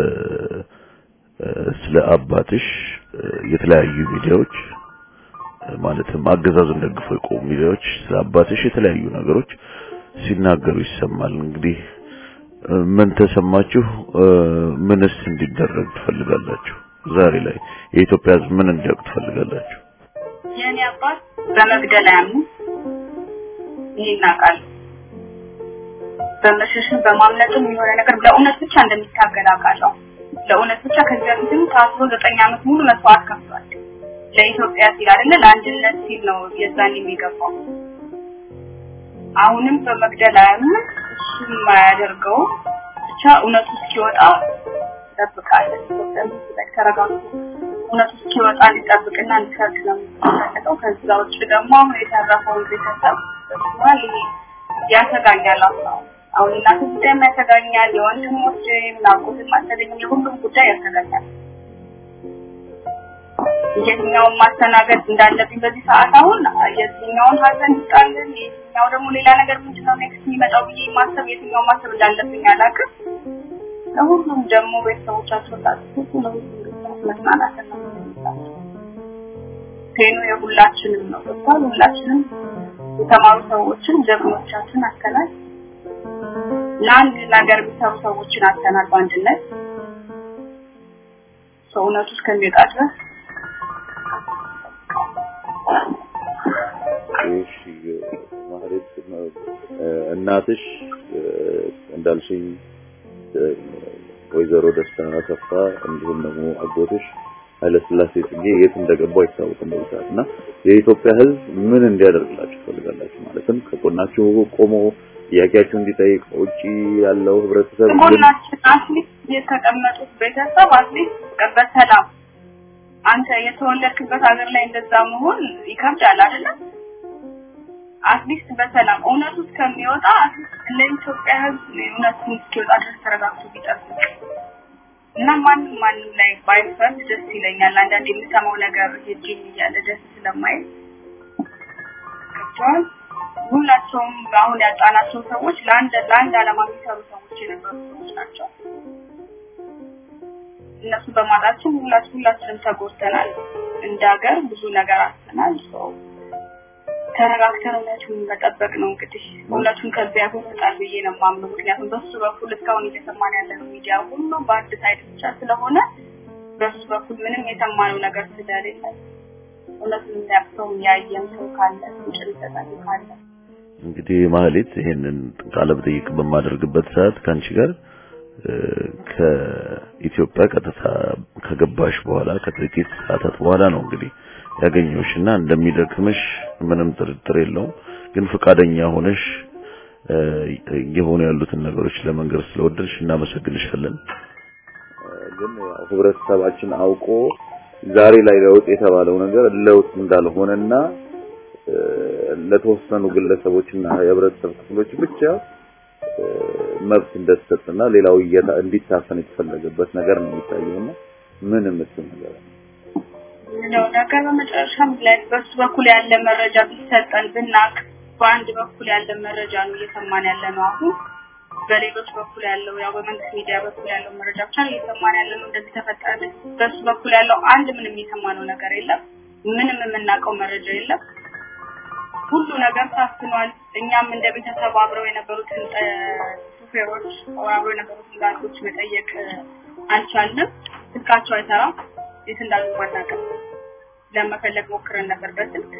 ስለ አባትሽ የተለያዩ ሚዲያዎች ማለትም አገዛዙን ደግፈው የቆሙ ሚዲያዎች ስለ አባትሽ የተለያዩ ነገሮች ሲናገሩ ይሰማል። እንግዲህ ምን ተሰማችሁ? ምንስ እንዲደረግ ትፈልጋላችሁ? ዛሬ ላይ የኢትዮጵያ ሕዝብ ምን እንዲያውቅ ትፈልጋላችሁ? የእኔ አባት በመግደል አያምኑ ይሄን እናውቃለን። በመሸሽም በማምለጥም የሆነ ነገር ለእውነት ብቻ እንደሚታገል አውቃለሁ። ለእውነት ብቻ ከዚህ በፊትም ታስሮ ዘጠኝ ዓመት ሙሉ መስዋዕት ከፍሏል። ለኢትዮጵያ ሲል አይደለ ለአንድነት ሲል ነው የዛን የሚገባው። አሁንም በመግደል አያምንም። እሱም የማያደርገው ብቻ እውነቱ እስኪወጣ እንጠብቃለን። ኢትዮጵያ ላይ ተረጋግቶ እውነቱ እስኪወጣ እንዲጠብቅና እንዲሰርግ ነው የሚፈልገው። ከዛ ውጭ ደግሞ አሁን የተረፈውን ቤተሰብ በስሟል ይሄ ያሰጋኛል። አሁን አሁን እናቱ ጉዳይም ያሰጋኛል። የወንድሞች ናቁትን ማሰለኝ የሁሉም ጉዳይ ያሰጋኛል። የትኛውን ማስተናገድ እንዳለብኝ በዚህ ሰዓት አሁን የትኛውን ሀዘን ይጣልን፣ የትኛው ደግሞ ሌላ ነገር ምንድነው ኔክስት የሚመጣው ብዬ ማሰብ የትኛው ማሰብ እንዳለብኝ አላውቅም። ለሁሉም ደግሞ ቤተሰቦቻቸው ታስቡ ለሁሉም ቤተሰቦች መጽናናት ነው ፔኑ የሁላችንም ነው። ገብቷል። ሁላችንም የተማሩ ሰዎችን ጀግኖቻችን አተናል። ለአንድ ነገር የሚሰሩ ሰዎችን አተናል በአንድነት ሰውነቱ እስከሚወጣ ድረስ እሺ ማህሌት እናትሽ እንዳልሽኝ ወይዘሮ ደስታ አሰፋ እንዲሁም ደግሞ አጎትሽ ኃይለስላሴ ጽጌ የት እንደገቡ አይታወቅም በዚህ ሰዓት እና የኢትዮጵያ ሕዝብ ምን እንዲያደርግላችሁ ትፈልጋላችሁ? ማለትም ከጎናችሁ ቆሞ ጥያቄያችሁ እንዲጠይቅ ውጪ ያለው ህብረተሰብ ጎናችን አትሊስት የተቀመጡት ቤተሰብ አትሊስት በሰላም አንተ የተወለድክበት ሀገር ላይ እንደዛ መሆን ይከብዳል አይደለም? አትሊስት በሰላም እውነቱ እስከሚወጣ አትሊስት ለኢትዮጵያ ህዝብ እውነቱ እስኪወጣ ድረስ ተረጋግቶ ቢጠብቅ እና ማንም ማንም ላይ ባይፈርድ ደስ ይለኛል። አንዳንድ የምሰማው ነገር ሄጅኝ እያለ ደስ ስለማይል ገብቶሃል። ሁላቸውም አሁን ያጣናቸው ሰዎች ለአንድ ለአንድ ዓላማ የሚሰሩ ሰዎች የነበሩ ሰዎች ናቸው። እነሱ በማጣችን ሁላችን ሁላችንም ተጎድተናል። እንደ ሀገር ብዙ ነገር አጥተናል። ሰው ተረጋግተን እውነቱን መጠበቅ ነው እንግዲህ እውነቱን ከዚያ ያስወጣል ብዬ ነው የማምነው። ምክንያቱም በሱ በኩል እስካሁን እየሰማን ያለነው ሚዲያ ሁሉ በአንድ ሳይድ ብቻ ስለሆነ በሱ በኩል ምንም የሰማነው ነገር ስለሌለ እውነቱን የሚያውቅ ሰው ያየም ሰው ካለ ፍንጭ ሊሰጠን ካለ እንግዲህ ማህሌት ይሄንን ቃለ መጠይቅ በማደርግበት ሰዓት ከአንቺ ጋር ከኢትዮጵያ ቀጥታ ከገባሽ በኋላ ከጥቂት ሰዓታት በኋላ ነው እንግዲህ ያገኘሁሽና እንደሚደክምሽ ምንም ጥርጥር የለውም። ግን ፈቃደኛ ሆነሽ የሆኑ ያሉትን ነገሮች ለመንገር ስለወደድሽ እናመሰግንሻለን። ግን ያው ህብረተሰባችን አውቆ ዛሬ ላይ ለውጥ የተባለው ነገር ለውጥ እንዳልሆነና ለተወሰኑ ግለሰቦችና የህብረተሰብ ክፍሎች ብቻ መብት እንደተሰጠና ሌላው እንዲታፈን የተፈለገበት ነገር ነው የሚታየውና ምን የምትል ነገር ነው ነገር በመጨረሻም ላይ በሱ በኩል ያለ መረጃ ቢሰጠን ብናቅ በአንድ በኩል ያለ መረጃ ነው እየሰማን ያለ ነው አሁን በሌሎች በኩል ያለው ያው በመንግስት ሚዲያ በኩል ያለው መረጃ ብቻ ነው እየሰማን ያለ ነው እንደዚህ ተፈጠረ በሱ በኩል ያለው አንድ ምንም የሰማነው ነገር የለም ምንም የምናውቀው መረጃ የለም ሁሉ ነገር ታፍኗል እኛም እንደ ቤተሰብ አብረው የነበሩትን ሹፌሮች አብረው የነበሩትን ጋርዶች መጠየቅ አልቻልንም ስልካቸው አይሰራም የት እንዳሉ ማናውቅም ለመፈለግ ሞክረን ነበር በስልክ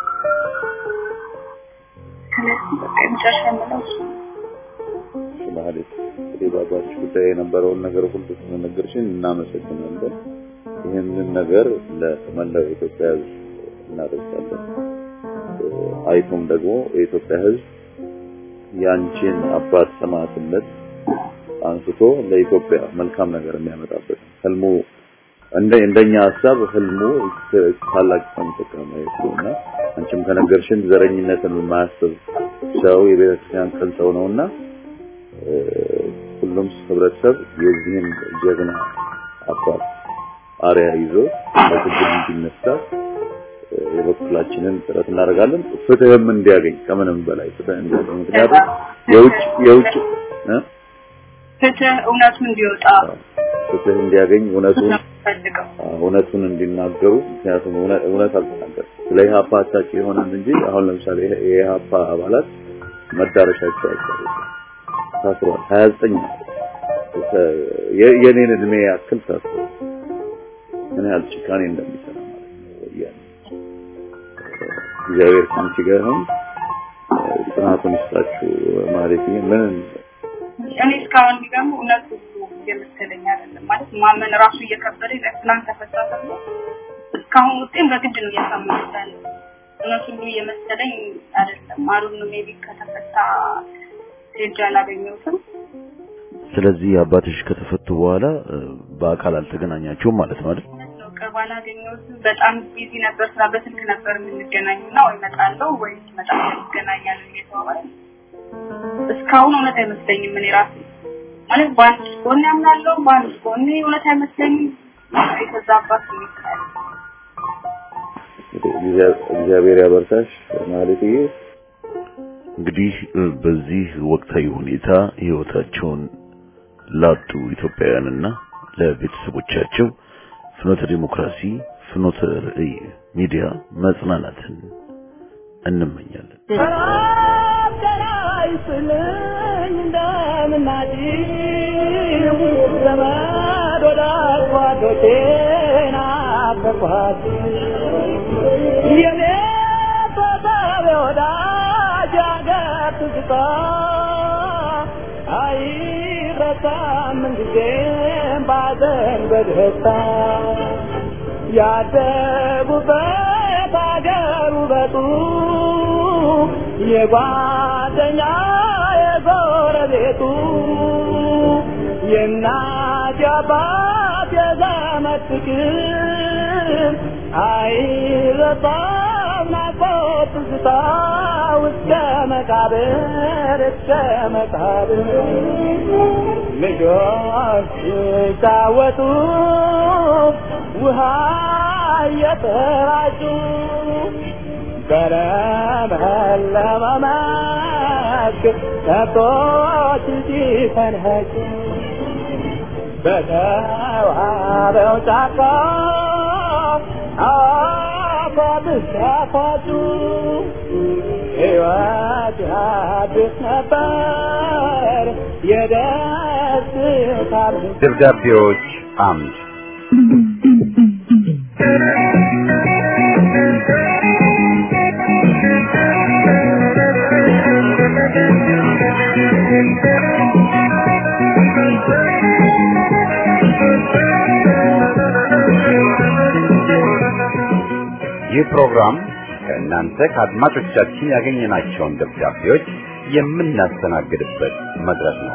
ስለዚህ በቃ የመጨረሻ የምለው እሱ ማለት እንግዲህ በአባትሽ ጉዳይ የነበረውን ነገር ሁሉ ስለነገርሽን እናመሰግናለን። ይህንን ነገር ለመላው የኢትዮጵያ ሕዝብ እናደርጋለን። አይቶም ደግሞ የኢትዮጵያ ሕዝብ ያንቺን አባት ሰማዕትነት አንስቶ ለኢትዮጵያ መልካም ነገር የሚያመጣበት ህልሙ እንደ እንደኛ ሀሳብ ህልሙ ታላቅ ሰው ተቀማጭ ነውና አንቺም ከነገርሽን ዘረኝነትን የማያስብ ሰው የቤተክርስቲያን ቅን ሰው ነውና ሁሉም ህብረተሰብ የዚህን ጀግና አባት አሪያ ይዞ ለትግል እንዲነሳ የበኩላችንን ጥረት እናደርጋለን። ፍትህም እንዲያገኝ ከምንም በላይ ፍትህ እንዲያገኝ ምክንያቱም የውጭ የውጭ ፍትህ እውነቱ እንዲወጣ ፍትህ እንዲያገኝ እውነቱን ፈልገው እውነቱን እንዲናገሩ ምክንያቱም እውነት አልተናገርም ስለ ኢህአፓ አታውቂ ይሆናል እንጂ አሁን ለምሳሌ የኢህአፓ አባላት መዳረሻቸው አይታወቅም ታስሯል 29 የኔን እድሜ ያክል ታስሯል ምን ያህል ጭካኔ እንደሚሰራ ማለት ነው ወያኔ እግዚአብሔር ከአንቺ ጋር ይሁን ጽናቱን ይስጣችሁ ማለት ምን እኔ እስካሁን የሚገርመው እውነቱ እየመሰለኝ አይደለም ማለት ማመን ራሱ እየከበደኝ ትናንት ተፈታ ተብሎ እስካሁን ውጤን በግድ ነው እያሳመኑት ያለ እውነቱ ሁሉ እየመሰለኝ አይደለም አሩን ሜቢ ከተፈታ ሄጄ አላገኘሁትም ስለዚህ አባትሽ ከተፈቱ በኋላ በአካል አልተገናኛችሁም ማለት ነው አይደል? ቅርብ አላገኘሁትም። በጣም ቢዚ ነበር፣ ስራ በስልክ ነበር የምንገናኙና ወይ እመጣለሁ ወይ እመጣለሁ እንገናኛለን እየተባባለ እስካሁን እውነት አይመስለኝም። እኔ ራሴ ማለት በአንድ ጎን ያምናለሁ፣ በአንድ ጎን እውነት አይመስለኝም። የተዛባት ይመስላል። እግዚአብሔር ያበርታሽ ማለትዬ እንግዲህ በዚህ ወቅታዊ ሁኔታ ህይወታቸውን ላጡ ኢትዮጵያውያንና ለቤተሰቦቻቸው ፍኖተ ዲሞክራሲ ፍኖተ ርዕይ ሚዲያ መጽናናትን እንመኛለን። ይስልኝ እንደምናጭ ዘመድ ወዳጅ ጓዶቼን አፈርኳት የኔ ተሳቢ ወዳጅ አገር ትዝታ አይረሳም ምንጊዜም ባዘን በደስታ ያደጉበት አገር ውበቱ የጓደኛ የጎረቤቱ የእናት የአባት የዘመድ ፍቅር አይረሳም ናፍቆት ትዝታ እስከ መቃብር እስከ መቃብር ልጆች ሲጫወቱ ውሃ እየተራጩ በለመለመ መስክ ከብቶች ሲፈንህጩ በተዋበው ጫካ ሲያፏብስ ሲያፏጩ ሕይወት አዲስ ነበር የደስታ ደብዳቤዎች አምድ ይህ ፕሮግራም ከእናንተ ከአድማጮቻችን ያገኘናቸውን ደብዳቤዎች የምናስተናግድበት መድረክ ነው።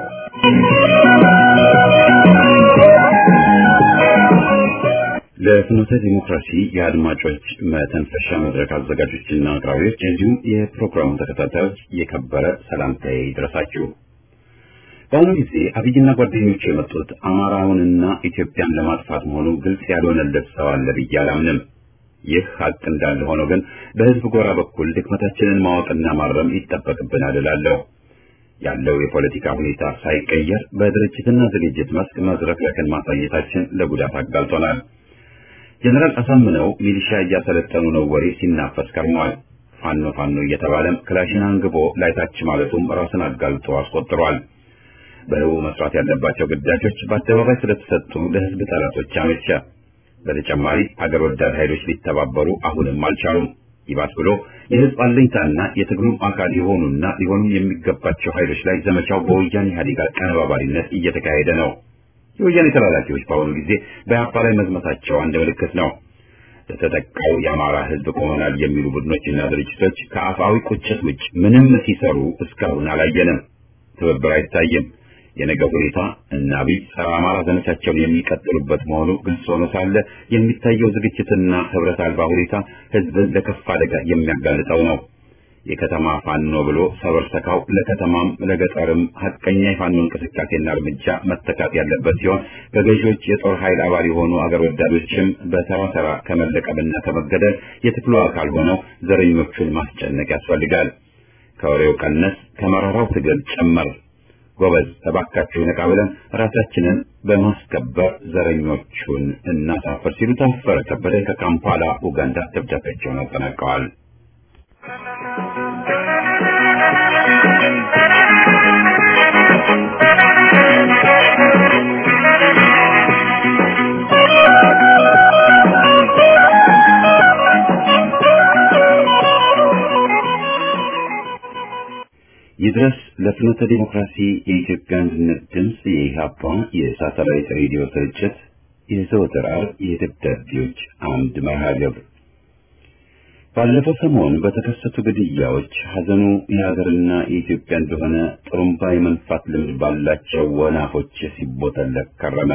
ለፍኖተ ዲሞክራሲ የአድማጮች መተንፈሻ መድረክ አዘጋጆችና አቅራቢዎች እንዲሁም የፕሮግራሙ ተከታታዮች የከበረ ሰላምታዬ ይድረሳችሁ። በአሁኑ ጊዜ አብይና ጓደኞቹ የመጡት አማራውንና ኢትዮጵያን ለማጥፋት መሆኑ ግልጽ ያልሆነለት ሰው አለ ብዬ አላምንም። ይህ ሀቅ እንዳለ ሆኖ ግን በህዝብ ጎራ በኩል ድክመታችንን ማወቅና ማረም ይጠበቅብናል እላለሁ። ያለው የፖለቲካ ሁኔታ ሳይቀየር በድርጅትና ዝግጅት መስክ መዝረክረክን ማሳየታችን ለጉዳት አጋልጦናል። ጀነራል አሳምነው ሚሊሻ እያሰለጠኑ ነው ወሬ ሲናፈስ ከርሟል። ፋኖ ፋኖ እየተባለም ክላሽን አንግቦ ላይታች ማለቱም ራስን አጋልጦ አስቆጥሯል። በህቡ መስራት ያለባቸው ግዳጆች በአደባባይ ስለተሰጡ ለህዝብ ጠላቶች አመቸ። በተጨማሪ አገር ወዳድ ኃይሎች ሊተባበሩ አሁንም አልቻሉም። ይባስ ብሎ የህዝብ አለኝታና የትግሉም አካል የሆኑና ሊሆኑም የሚገባቸው ኃይሎች ላይ ዘመቻው በወያኔ ኢህአዴግ አቀነባባሪነት እየተካሄደ ነው። የወያኔ ተላላኪዎች በአሁኑ ጊዜ በአፓ ላይ መዝመታቸው አንድ ምልክት ነው። ለተጠቃው የአማራ ህዝብ ቆመናል የሚሉ ቡድኖችና ድርጅቶች ከአፋዊ ቁጭት ውጭ ምንም ሲሰሩ እስካሁን አላየንም። ትብብር አይታይም። የነገ ሁኔታ እና አብይ ጸረ አማራ ዘመቻቸውን የሚቀጥሉበት መሆኑ ግልጽ ሆኖ ሳለ የሚታየው ዝግጅትና ህብረት አልባ ሁኔታ ህዝብን ለከፍ አደጋ የሚያጋልጠው ነው። የከተማ ፋኖ ብሎ ሰበር ሰካው ለከተማም ለገጠርም ሀቀኛ የፋኖ እንቅስቃሴና እርምጃ መተካት ያለበት ሲሆን በገዢዎች የጦር ኃይል አባል የሆኑ አገር ወዳዶችም በተራ ተራ ከመለቀምና ከመገደል የትግሉ አካል ሆነው ዘረኞቹን ማስጨነቅ ያስፈልጋል። ከወሬው ቀነስ ከመራራው ትግል ጨመር። ጎበዝ እባካችሁ ነቃ ብለን ራሳችንን በማስከበር ዘረኞቹን እናሳፍር ሲሉ ታፈረ ከበደ ከካምፓላ ኡጋንዳ ደብዳቤያቸውን አጠናቀዋል። ይድረስ ለፍኖተ ዲሞክራሲ የኢትዮጵያ አንድነት ድምፅ የኢህአፓ የሳተላይት ሬዲዮ ስርጭት የዘወትር ዓርብ የደብዳቤዎች አምድ መርሃ ግብር ባለፈው ሰሞን በተከሰቱ ግድያዎች ሐዘኑ የሀገርና የኢትዮጵያ እንደሆነ ጥሩምባ የመንፋት ልምድ ባላቸው ወናፎች ሲቦተለክ ከረመ።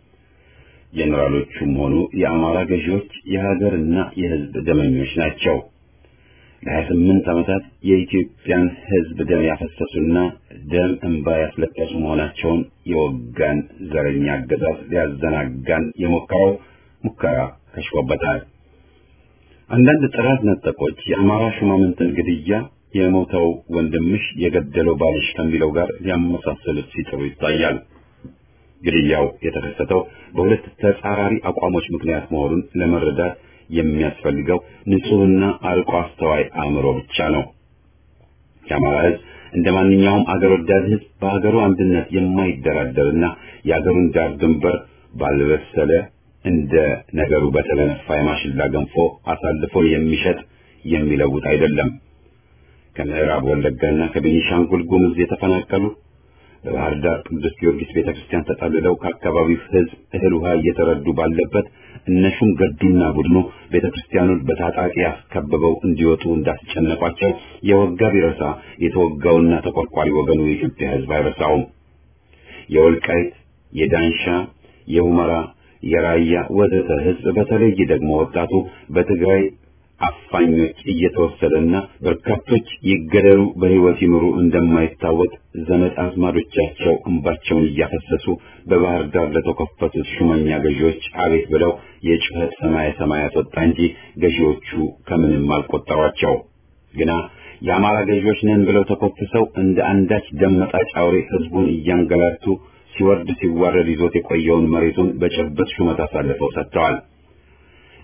ጄኔራሎቹም ሆኑ የአማራ ገዢዎች የሀገርና የሕዝብ ደመኞች ናቸው። ለሀያ ስምንት ዓመታት የኢትዮጵያን ሕዝብ ደም ያፈሰሱና ደም እንባ ያስለቀሱ መሆናቸውን የወጋን ዘረኛ አገዛዝ ሊያዘናጋን የሞከረው ሙከራ ከሽፎበታል። አንዳንድ ጥራት ነጠቆች የአማራ ሹማምንትን ግድያ የሞተው ወንድምሽ የገደለው ባልሽ ከሚለው ጋር ሊያመሳሰሉት ሲጥሩ ይታያል። ግድያው የተከሰተው በሁለት ተጻራሪ አቋሞች ምክንያት መሆኑን ለመረዳት የሚያስፈልገው ንጹሕና አርቆ አስተዋይ አእምሮ ብቻ ነው። የአማራ ሕዝብ እንደ ማንኛውም አገር ወዳድ ሕዝብ በሀገሩ አንድነት የማይደራደርና የአገሩን ዳር ድንበር ባልበሰለ እንደ ነገሩ በተለነፋ የማሽላ ገንፎ አሳልፎ የሚሸጥ የሚለውጥ አይደለም። ከምዕራብ ወለጋና ከቤኒሻንጉል ጉሙዝ የተፈናቀሉ በባህር ዳር ቅዱስ ጊዮርጊስ ቤተክርስቲያን ተጠልለው ከአካባቢው ሕዝብ እህል ውሃ እየተረዱ ባለበት እነሹም ገዱና ቡድኑ ቤተክርስቲያኑን በታጣቂ አስከብበው እንዲወጡ እንዳስጨነቋቸው የወጋ ቢረሳ የተወጋውና ተቆርቋሪ ወገኑ የኢትዮጵያ ሕዝብ አይረሳውም። የወልቃይት፣ የዳንሻ፣ የሁመራ፣ የራያ ወዘተ ሕዝብ በተለይ ደግሞ ወጣቱ በትግራይ አፋኞች እየተወሰደና በርካቶች ይገደሉ በሕይወት ይኑሩ እንደማይታወቅ ዘመድ አዝማዶቻቸው እንባቸውን እያፈሰሱ በባህር ዳር ለተከፈቱት ሹመኛ ገዢዎች አቤት ብለው የጩኸት ሰማየ ሰማያት ወጣ እንጂ ገዢዎቹ ከምንም አልቆጠሯቸው። ግና የአማራ ገዢዎች ነን ብለው ተኮፍሰው እንደ አንዳች ደም መጣጭ አውሬ ሕዝቡን እያንገላቱ ሲወርድ ሲዋረድ ይዞት የቆየውን መሬቱን በጭብጥ ሹመት አሳልፈው ሰጥተዋል።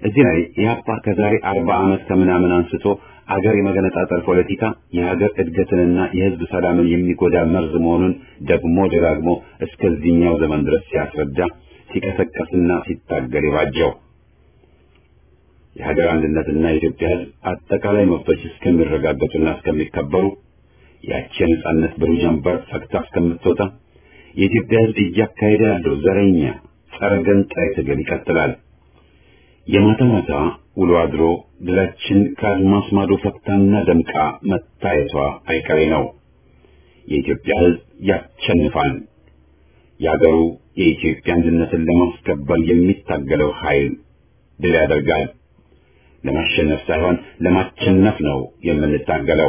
እዚህ ላይ ኢህአፓ ከዛሬ አርባ ዓመት ከምናምን አንስቶ አገር የመገነጣጠል ፖለቲካ የሀገር እድገትንና የህዝብ ሰላምን የሚጎዳ መርዝ መሆኑን ደግሞ ደጋግሞ እስከዚህኛው ዘመን ድረስ ሲያስረዳ ሲቀሰቀስና ሲታገል የባጀው የሀገር አንድነትና የኢትዮጵያ ህዝብ አጠቃላይ መብቶች እስከሚረጋገጡና እስከሚከበሩ ያቺ የነጻነት ብሩህ ጀንበር ፈክታ እስከምትወጣ የኢትዮጵያ ህዝብ እያካሄደ ያለው ዘረኛ ጸረ ገንጣይ ትግል ይቀጥላል። የማታ ማታ ውሎ አድሮ ድላችን ከአድማስ ማዶ ፈክታና ደምቃ መታየቷ አይቀሬ ነው። የኢትዮጵያ ህዝብ ያሸንፋል። የአገሩ የኢትዮጵያ አንድነትን ለማስከበር የሚታገለው ኃይል ድል ያደርጋል። ለማሸነፍ ሳይሆን ለማሸነፍ ነው የምንታገለው።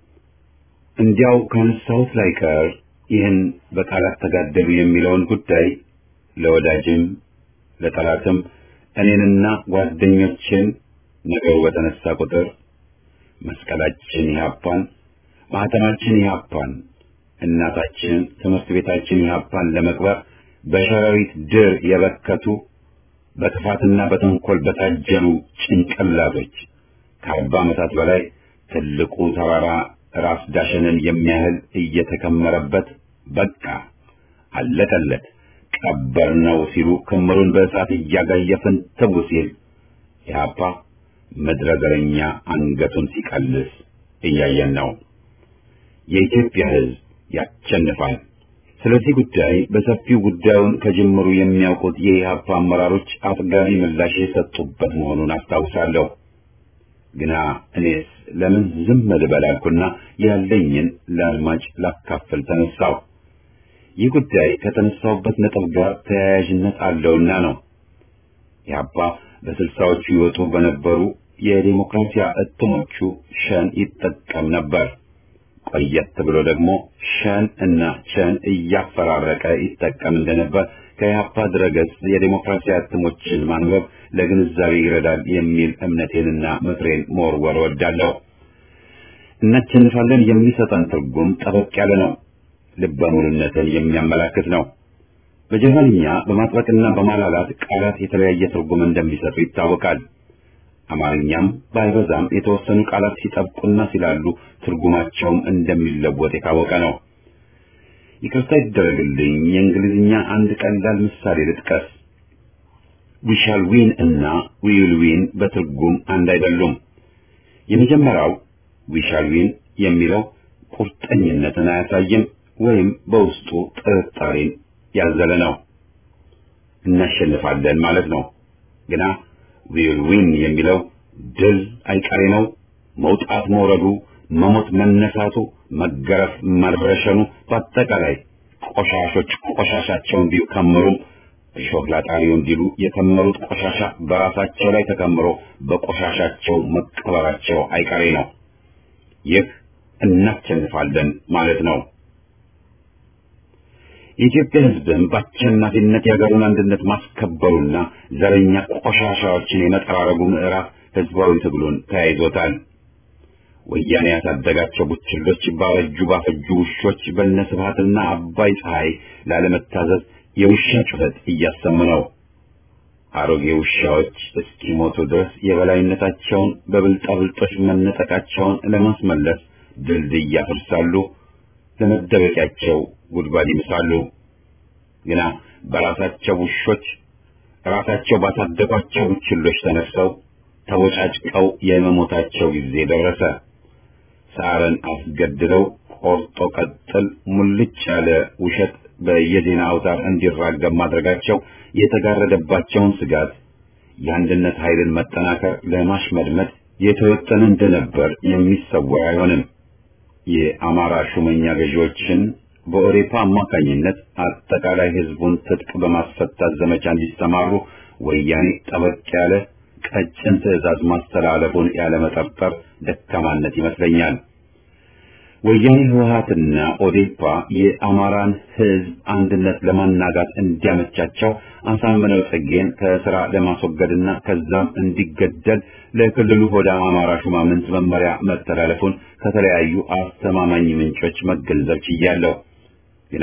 እንዲያው ካነሳሁት ላይ ቀር ይህን በቃላት ተጋደሉ የሚለውን ጉዳይ ለወዳጅም ለጠላትም እኔንና ጓደኞችን ነገሩ በተነሳ ቁጥር መስቀላችን ኢህአፓን፣ ማህተማችን ኢህአፓን፣ እናታችን ትምህርት ቤታችን ኢህአፓን ለመቅበር በሸረሪት ድር የበከቱ በጥፋትና በተንኮል በታጀሉ ጭንቅላቶች ከአርባ ዓመታት በላይ ትልቁ ተራራ ራስ ዳሸንን የሚያህል እየተከመረበት በቃ አለቀለት ቀበር ነው ሲሉ ክምሩን በእሳት እያጋየፍን ትው ሲል ኢህአፓ ምድረ ዘረኛ አንገቱን ሲቀልስ እያየን ነው። የኢትዮጵያ ሕዝብ ያሸንፋል። ስለዚህ ጉዳይ በሰፊው ጉዳዩን ከጅምሩ የሚያውቁት የኢህአፓ አመራሮች አጥጋቢ ምላሽ የሰጡበት መሆኑን አስታውሳለሁ። ግና እኔስ ለምን ዝም ልበል አልኩና ያለኝን ለአድማጭ ላካፍል ተነሳው። ይህ ጉዳይ ከተነሳውበት ነጥብ ጋር ተያያዥነት አለውና ነው። ኢህአፓ በስልሳዎቹ ይወጡ በነበሩ የዲሞክራሲያ እትሞቹ ሸን ይጠቀም ነበር። ቆየት ብሎ ደግሞ ሸን እና ቸን እያፈራረቀ ይጠቀም እንደነበር ከኢህአፓ ድረገጽ የዲሞክራሲያ እትሞችን ማንበብ ለግንዛቤ ይረዳል የሚል እምነቴንና ምክሬን መወርወር ወዳለሁ። እናሸንፋለን የሚሰጠን ትርጉም ጠበቅ ያለ ነው። ልበ ሙሉነትን የሚያመላክት ነው። በጀርመንኛ በማጥበቅና በማላላት ቃላት የተለያየ ትርጉም እንደሚሰጡ ይታወቃል። አማርኛም ባይበዛም የተወሰኑ ቃላት ሲጠብቁና ሲላሉ ትርጉማቸውም እንደሚለወጥ የታወቀ ነው። ይቅርታ ይደረግልኝ፣ የእንግሊዝኛ አንድ ቀላል ምሳሌ ልጥቀስ። ዊ ሻል ዊን እና ዊ ዊል ዊን በትርጉም አንድ አይደሉም። የመጀመሪያው ዊ ሻል ዊን የሚለው ቁርጠኝነትን አያሳይም ወይም በውስጡ ጥርጣሬን ያዘለ ነው። እናሸንፋለን ማለት ነው። ግና ዊል ዊን የሚለው ድል አይቀሬ ነው። መውጣት መውረዱ፣ መሞት መነሳቱ፣ መገረፍ መረሸኑ፣ በአጠቃላይ ቆሻሾች ቆሻሻቸውን ቢከምሩም እሾህ ላጣሪው እንዲሉ የከመሩት ቆሻሻ በራሳቸው ላይ ተከምሮ በቆሻሻቸው መቀበራቸው አይቀሬ ነው። ይህ እናሸንፋለን ማለት ነው። የኢትዮጵያ ሕዝብም በአሸናፊነት የሀገሩን አንድነት ማስከበሩና ዘረኛ ቆሻሻዎችን የመጠራረጉ ምዕራፍ ህዝባዊ ትግሉን ተያይዞታል። ወያኔ ያሳደጋቸው ቡችሎች ባረጁ ባፈጁ ውሾች በነስብሃትና አባይ ፀሐይ ላለመታዘዝ የውሻ ጩኸት እያሰሙ ነው። አሮጌ ውሻዎች እስኪሞቱ ድረስ የበላይነታቸውን በብልጣብልጦች መነጠቃቸውን ለማስመለስ ድልድይ ያፈርሳሉ፣ ለመደበቂያቸው ጉድጓድ ይምሳሉ። ግና በራሳቸው ውሾች ራሳቸው ባሳደጓቸው ቡችሎች ተነፍሰው ተወጫጭቀው የመሞታቸው ጊዜ ደረሰ። ሳርን አስገድለው ቆርጦ ቀጥል ሙልጭ ያለ ውሸት በየዜና አውታር እንዲራገብ ማድረጋቸው የተጋረደባቸውን ስጋት የአንድነት ኃይልን መጠናከር ለማሽመድመድ የተወጠነ እንደነበር የሚሰወር አይሆንም። የአማራ ሹመኛ ገዢዎችን በኦሬፓ አማካኝነት አጠቃላይ ህዝቡን ትጥቅ በማስፈታት ዘመቻ እንዲሰማሩ ወያኔ ጠበቅ ያለ ቀጭን ትዕዛዝ ማስተላለፉን ያለመጠርጠር ደካማነት ይመስለኛል። ወያኔ ህወሓትና ኦዴፓ የአማራን ህዝብ አንድነት ለማናጋት እንዲያመቻቸው አሳምነው ጽጌን ከስራ ለማስወገድና ከዛም እንዲገደል ለክልሉ ሆዳ አማራ ሹማምንት መመሪያ መተላለፉን ከተለያዩ አስተማማኝ ምንጮች መገንዘብ ችያለሁ። ግና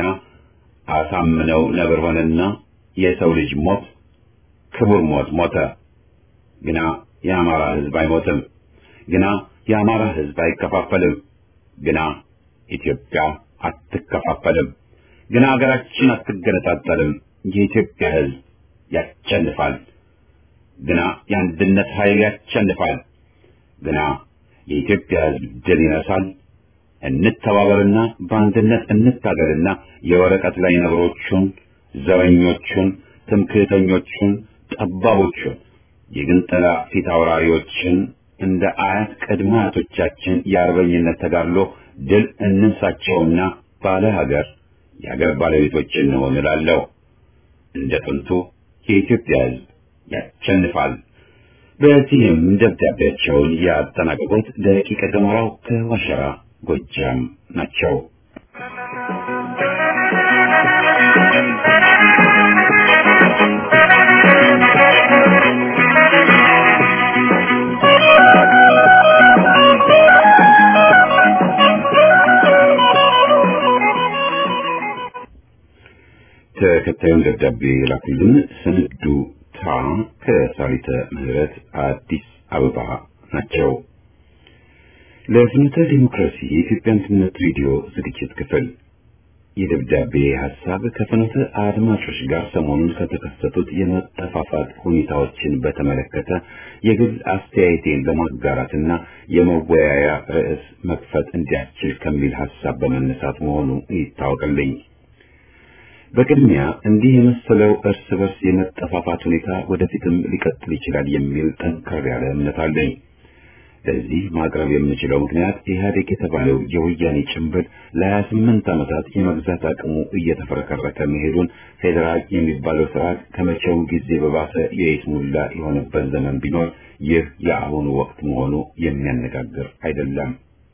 አሳምነው ነብር ሆነና የሰው ልጅ ሞት ክቡር ሞት ሞተ። ግና የአማራ ህዝብ አይሞትም። ግና የአማራ ህዝብ አይከፋፈልም። ግና ኢትዮጵያ አትከፋፈልም። ግና ሀገራችን አትገነጣጠልም። የኢትዮጵያ ህዝብ ያሸንፋል። ግና የአንድነት ኃይል ያሸንፋል። ግና የኢትዮጵያ ህዝብ ድል ይነሳል። እንተባበርና በአንድነት እንታገልና የወረቀት ላይ ነብሮቹን፣ ዘረኞቹን፣ ትምክህተኞቹን፣ ጠባቦቹን፣ የግንጠላ ፊት አውራሪዎችን እንደ አያት ቅድመ አያቶቻችን የአርበኝነት ተጋድሎ ድል እንንሳቸውና ባለ ሀገር የሀገር ባለቤቶች እንሆን እላለሁ። እንደ ጥንቱ የኢትዮጵያ ህዝብ ያሸንፋል። በዚህም ደብዳቤያቸውን ያጠናቀቁት ደቂቀ ገሞራው ከዋሸራ ጎጃም ናቸው። ተከታዩን ደብዳቤ ላኩልን ስንዱ ታ ከሳሊተ ምህረት አዲስ አበባ ናቸው። ለፍኖተ ዲሞክራሲ የኢትዮጵያ አንድነት ሬዲዮ ዝግጅት ክፍል የደብዳቤ ሐሳብ ከፍኖተ አድማጮች ጋር ሰሞኑን ከተከሰቱት የመጠፋፋት ሁኔታዎችን በተመለከተ የግል አስተያየቴን ለማጋራትና የመወያያ ርዕስ መክፈት እንዲያስችል ከሚል ሐሳብ በመነሳት መሆኑ ይታወቅልኝ። በቅድሚያ እንዲህ የመሰለው እርስ በርስ የመጠፋፋት ሁኔታ ወደፊትም ሊቀጥል ይችላል የሚል ጠንከር ያለ እምነት አለኝ። ለዚህ ማቅረብ የምችለው ምክንያት ኢህአዴግ የተባለው የወያኔ ጭንብል ለሀያ ስምንት ዓመታት የመግዛት አቅሙ እየተፈረከረከ መሄዱን ፌዴራል የሚባለው ስርዓት ከመቼውም ጊዜ በባሰ የይስሙላ የሆነበት ዘመን ቢኖር ይህ የአሁኑ ወቅት መሆኑ የሚያነጋግር አይደለም።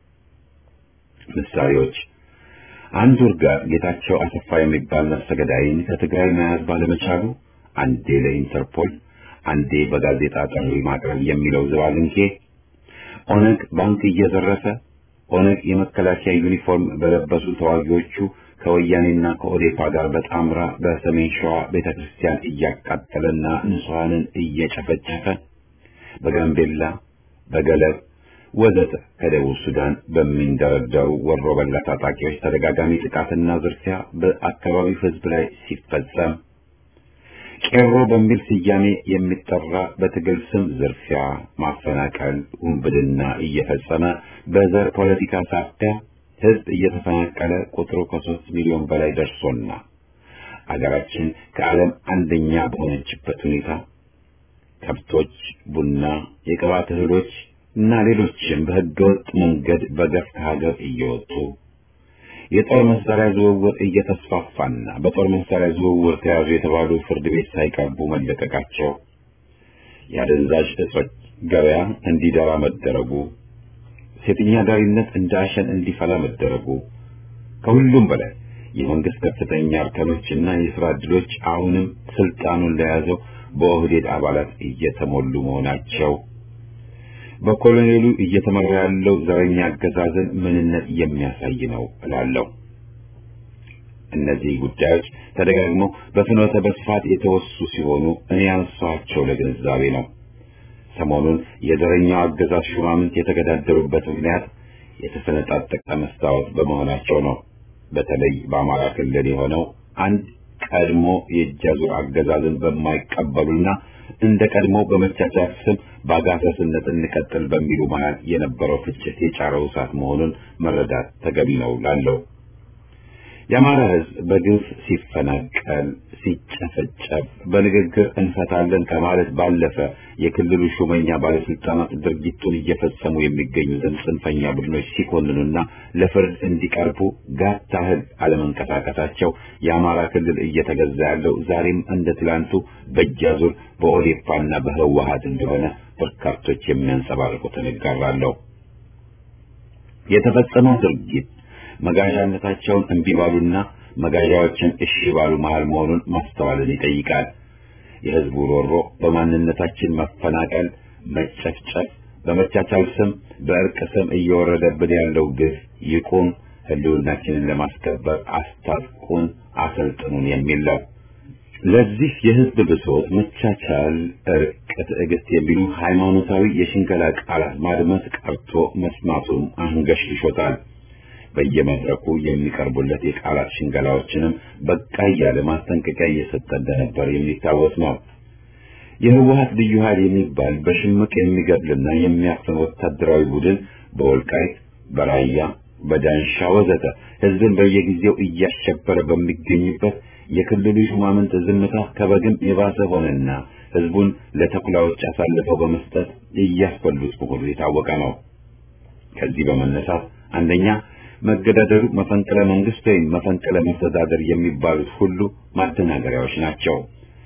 ምሳሌዎች አንድ ወርጋር ጌታቸው አሰፋ የሚባል ነፍሰ ገዳይን ከትግራይ መያዝ ባለመቻሉ አንዴ ለኢንተርፖል አንዴ በጋዜጣ ጥሪ ማቅረብ የሚለው ዝባዝንኬ ኦነግ ባንክ እየዘረፈ ኦነግ የመከላከያ ዩኒፎርም በለበሱ ተዋጊዎቹ ከወያኔና ከኦዴፓ ጋር በጣምራ በሰሜን ሸዋ ቤተክርስቲያን እያቃጠለና ንጹሐንን እየጨፈጨፈ በጋምቤላ በገለብ ወዘተ ከደቡብ ሱዳን በሚንደረደሩ ወሮ በላ ታጣቂዎች ተደጋጋሚ ጥቃትና ዝርፊያ በአካባቢው ሕዝብ ላይ ሲፈጸም ቄሮ በሚል ስያሜ የሚጠራ በትግል ስም ዝርፊያ፣ ማፈናቀል፣ ውንብድና እየፈጸመ በዘር ፖለቲካ ሳቢያ ሕዝብ እየተፈናቀለ ቁጥሩ ከሶስት ሚሊዮን በላይ ደርሶና አገራችን ከዓለም አንደኛ በሆነችበት ሁኔታ ከብቶች፣ ቡና፣ የቅባት እህሎች እና ሌሎችም በህገወጥ መንገድ በገፍ ከሀገር እየወጡ የጦር መሳሪያ ዝውውር እየተስፋፋና በጦር መሳሪያ ዝውውር ተያዙ የተባሉ ፍርድ ቤት ሳይቀርቡ መለቀቃቸው፣ የአደንዛዥ እጾች ገበያ እንዲደራ መደረጉ፣ ሴተኛ ዳሪነት እንደ አሸን እንዲፈላ መደረጉ፣ ከሁሉም በላይ የመንግስት ከፍተኛ እርከኖችና የስራ ዕድሎች አሁንም ስልጣኑን ለያዘው በኦህዴድ አባላት እየተሞሉ መሆናቸው በኮሎኔሉ እየተመራ ያለው ዘረኛ አገዛዝን ምንነት የሚያሳይ ነው እላለሁ። እነዚህ ጉዳዮች ተደጋግመው በፍኖተ በስፋት የተወሱ ሲሆኑ እኔ ያነሳኋቸው ለግንዛቤ ነው። ሰሞኑን የዘረኛው አገዛዝ ሹማምንት የተገዳደሩበት ምክንያት የተሰነጣጠቀ መስታወት በመሆናቸው ነው። በተለይ በአማራ ክልል የሆነው አንድ ቀድሞ የእጃዙር አገዛዝን በማይቀበሉና እንደ ቀድሞ በመቻቻል ስም በአጋሰስነት እንቀጥል በሚሉ መሃል የነበረው ፍጭት የጫረው እሳት መሆኑን መረዳት ተገቢ ነው ላለው የአማራ ሕዝብ በግፍ ሲፈናቀል፣ ሲጨፈጨፍ በንግግር እንፈታለን ከማለት ባለፈ የክልሉ ሹመኛ ባለስልጣናት ድርጊቱን እየፈጸሙ የሚገኙትን ጽንፈኛ ቡድኖች ሲኮንኑና ለፍርድ እንዲቀርቡ ጋት ታህል አለመንቀሳቀሳቸው የአማራ ክልል እየተገዛ ያለው ዛሬም እንደ ትላንቱ በእጃዙር በኦዴፓና በህወሀት እንደሆነ በርካቶች የሚያንጸባርቁትን እጋራለሁ። የተፈጸመው ድርጊት መጋዣነታቸውን እምቢ ባሉና መጋዣዎችን እሺ ባሉ መሃል መሆኑን ማስተዋልን ይጠይቃል። የህዝቡ ሮሮ በማንነታችን መፈናቀል፣ መጨፍጨፍ፣ በመቻቻል ስም በእርቅ ስም እየወረደብን ያለው ግፍ ይቁም፣ ህልውናችንን ለማስከበር አስታጥቁን፣ አሰልጥኑን የሚል ነው። ለዚህ የህዝብ ብሶት መቻቻል፣ እርቅ፣ ትዕግስት የሚሉ ሃይማኖታዊ የሽንገላ ቃላት ማድመጥ ቀርቶ መስማቱም አንገሽግሾታል። በየመድረኩ የሚቀርቡለት የቃላት ሽንገላዎችንም በቃ እያለ ማስጠንቀቂያ እየሰጠ እንደነበር የሚታወስ ነው። የህወሀት ልዩ ኃይል የሚባል በሽምቅ የሚገድልና የሚያፍን ወታደራዊ ቡድን በወልቃይት፣ በራያ፣ በዳንሻ ወዘተ ህዝብን በየጊዜው እያሸበረ በሚገኝበት የክልሉ ሹማምንት ዝምታ ከበግም የባሰ ሆነና ህዝቡን ለተኩላዎች አሳልፈው በመስጠት እያስበሉት መሆኑ የታወቀ ነው። ከዚህ በመነሳት አንደኛ መገዳደሩ መፈንቅለ መንግስት ወይም መፈንቅለ መስተዳደር የሚባሉት ሁሉ ማደናገሪያዎች ናቸው።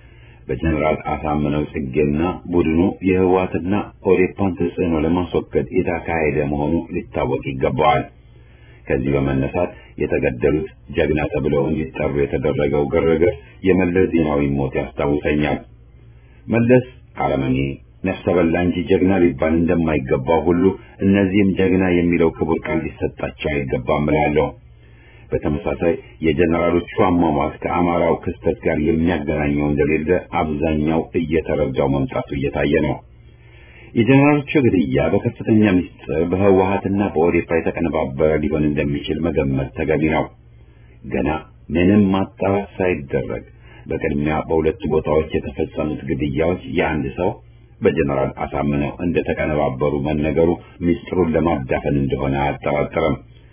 በጀነራል አሳምነው ጽጌና ቡድኑ የህወሓትና ኦዴፓን ተጽዕኖ ለማስወገድ የተካሄደ መሆኑ ሊታወቅ ይገባዋል። ከዚህ በመነሳት የተገደሉት ጀግና ተብለው እንዲጠሩ የተደረገው ግርግር የመለስ ዜናዊ ሞት ያስታውሰኛል። መለስ አረመኔ ነፍሰ በላ እንጂ ጀግና ሊባል እንደማይገባው ሁሉ እነዚህም ጀግና የሚለው ክቡር ቃል ሊሰጣቸው አይገባም እላለሁ። በተመሳሳይ የጀነራሎቹ አሟሟት ከአማራው ክስተት ጋር የሚያገናኘው እንደሌለ አብዛኛው እየተረዳው መምጣቱ እየታየ ነው። የጀነራሎቹ ግድያ በከፍተኛ ምስጢር በህወሓትና በኦዴፓ የተቀነባበረ ሊሆን እንደሚችል መገመት ተገቢ ነው። ገና ምንም ማጣራት ሳይደረግ በቅድሚያ በሁለቱ ቦታዎች የተፈጸሙት ግድያዎች የአንድ ሰው በጀነራል አሳምነው እንደተቀነባበሩ መነገሩ ምስጢሩን ለማዳፈን እንደሆነ አያጠራጥርም።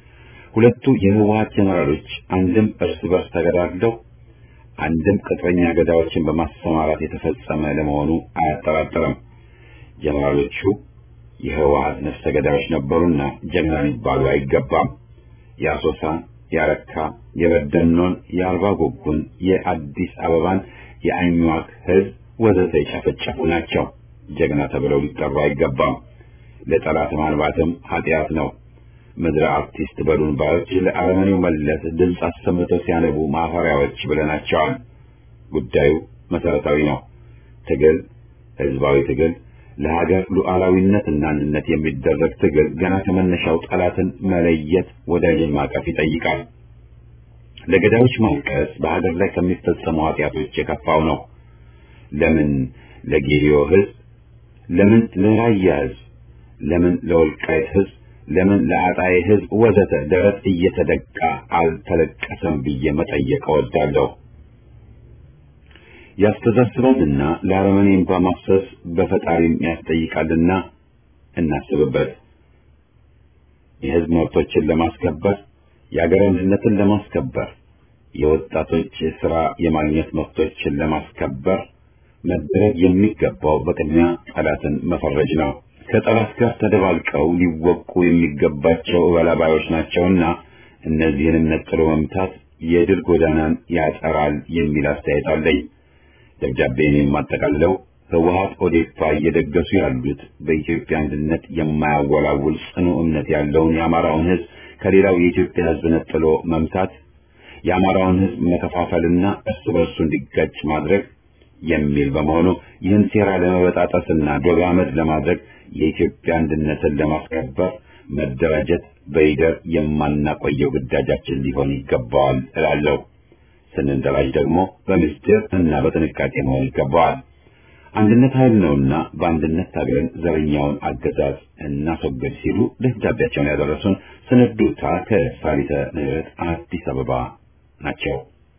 ሁለቱ የህወሓት ጀነራሎች አንድም እርስ በርስ ተገዳድለው አንድም ቅጥረኛ ገዳዮችን በማሰማራት የተፈጸመ ለመሆኑ አያጠራጥርም። ጀነራሎቹ የህወሓት ነፍሰ ገዳዮች ነበሩና ጀግና ሊባሉ አይገባም። የአሶሳን፣ የአረካ፣ የበደኖን፣ የአርባ ጉጉን፣ የአዲስ አበባን፣ የአኝዋክ ህዝብ ወዘተ የጨፈጨፉ ናቸው። ጀግና ተብለው ሊጠሩ አይገባም። ለጠላት ማንባትም ኃጢአት ነው። ምድረ አርቲስት በሉን ባዮች ለአረመኔው መለስ ድምፅ አሰምተው ሲያነቡ ማፈሪያዎች ብለናቸዋል። ጉዳዩ መሰረታዊ ነው። ትግል፣ ህዝባዊ ትግል፣ ለሀገር ሉዓላዊነትና አንድነት የሚደረግ ትግል ገና ከመነሻው ጠላትን መለየት፣ ወዳጅን ማቀፍ ይጠይቃል። ለገዳዮች ማልቀስ በሀገር ላይ ከሚፈጸሙ ኃጢአቶች የከፋው ነው። ለምን ለጌዲዮ ህዝብ፣ ለምን ለራያ ህዝብ፣ ለምን ለወልቃይት ህዝብ ለምን ለአጣዬ ህዝብ ወዘተ ደረት እየተደቃ አልተለቀሰም ብዬ መጠየቅ እወዳለሁ። ያስተዛስባልና ለአረመኔ እንባ ማፍሰስ በፈጣሪም ያስጠይቃልና እናስብበት። የህዝብ መብቶችን ለማስከበር የአገር አንድነትን ለማስከበር የወጣቶች ስራ የማግኘት መብቶችን ለማስከበር መደረግ የሚገባው በቅድሚያ ጠላትን መፈረጅ ነው። ከጠላት ጋር ተደባልቀው ሊወቁ የሚገባቸው እበላባዮች ናቸውና እነዚህንም ነጥሎ መምታት የድል ጎዳናን ያጠራል የሚል አስተያየት አለኝ። ደብዳቤን የማጠቃልለው ህወሓት ኦዴፓ እየደገሱ ያሉት በኢትዮጵያ አንድነት የማያወላውል ጽኑ እምነት ያለውን የአማራውን ህዝብ ከሌላው የኢትዮጵያ ህዝብ ነጥሎ መምታት፣ የአማራውን ህዝብ መከፋፈልና እርስ በርሱ እንዲጋጭ ማድረግ የሚል በመሆኑ ይህን ሴራ ለመበጣጠስና ዶግ አመድ ለማድረግ የኢትዮጵያ አንድነትን ለማስከበር መደራጀት በይደር የማናቆየው ግዳጃችን ሊሆን ይገባዋል እላለሁ። ስንደራጅ ደግሞ በምስጢር እና በጥንቃቄ መሆን ይገባዋል። አንድነት ኃይል ነውና በአንድነት ታግለን ዘረኛውን አገዛዝ እናስወግድ ሲሉ ደብዳቤያቸውን ያደረሱን ስንዱታ ከሳሊተ ምህረት አዲስ አበባ ናቸው።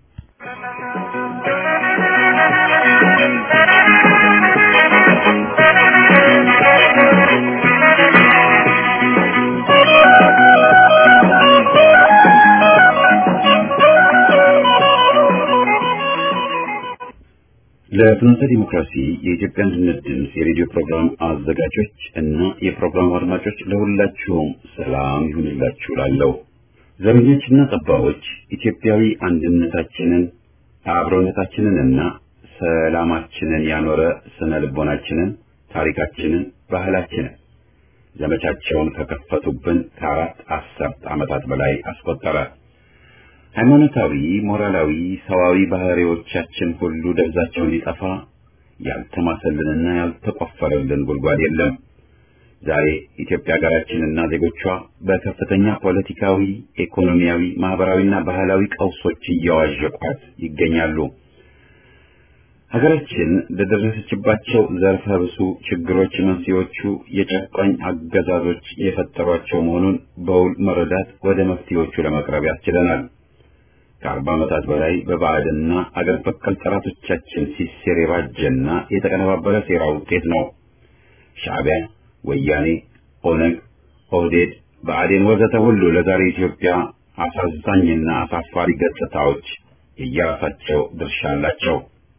ለፍኖተ ዲሞክራሲ የኢትዮጵያ አንድነት ድምፅ የሬዲዮ ፕሮግራም አዘጋጆች እና የፕሮግራሙ አድማጮች ለሁላችሁም ሰላም ይሁንላችሁ እላለሁ። ዘረኞችና ጠባቦች ኢትዮጵያዊ አንድነታችንን አብሮነታችንን እና ሰላማችንን ያኖረ ስነ ልቦናችንን፣ ታሪካችንን፣ ባህላችንን ዘመቻቸውን ከከፈቱብን ከአራት አስርት ዓመታት በላይ አስቆጠረ። ሃይማኖታዊ፣ ሞራላዊ፣ ሰዋዊ ባህሪዎቻችን ሁሉ ደብዛቸው እንዲጠፋ ያልተማሰልንና ያልተቆፈረልን ጉድጓድ የለም። ዛሬ ኢትዮጵያ ሀገራችንና ዜጎቿ በከፍተኛ ፖለቲካዊ፣ ኢኮኖሚያዊ፣ ማህበራዊና ባህላዊ ቀውሶች እያዋዠቋት ይገኛሉ። ሀገራችን ለደረሰችባቸው ዘርፈ ብዙ ችግሮች መንስኤዎቹ የጨቋኝ አገዛዞች የፈጠሯቸው መሆኑን በውል መረዳት ወደ መፍትሄዎቹ ለመቅረብ ያስችለናል። ከአርባ ዓመታት በላይ በባዕድና አገር በቀል ጠላቶቻችን ሲሴር የባጀና የተቀነባበረ ሴራ ውጤት ነው። ሻዕቢያ፣ ወያኔ፣ ኦነግ፣ ኦህዴድ፣ ብአዴን ወዘተ ሁሉ ለዛሬ ኢትዮጵያ አሳዛኝና አሳፋሪ ገጽታዎች የየራሳቸው ድርሻ አላቸው።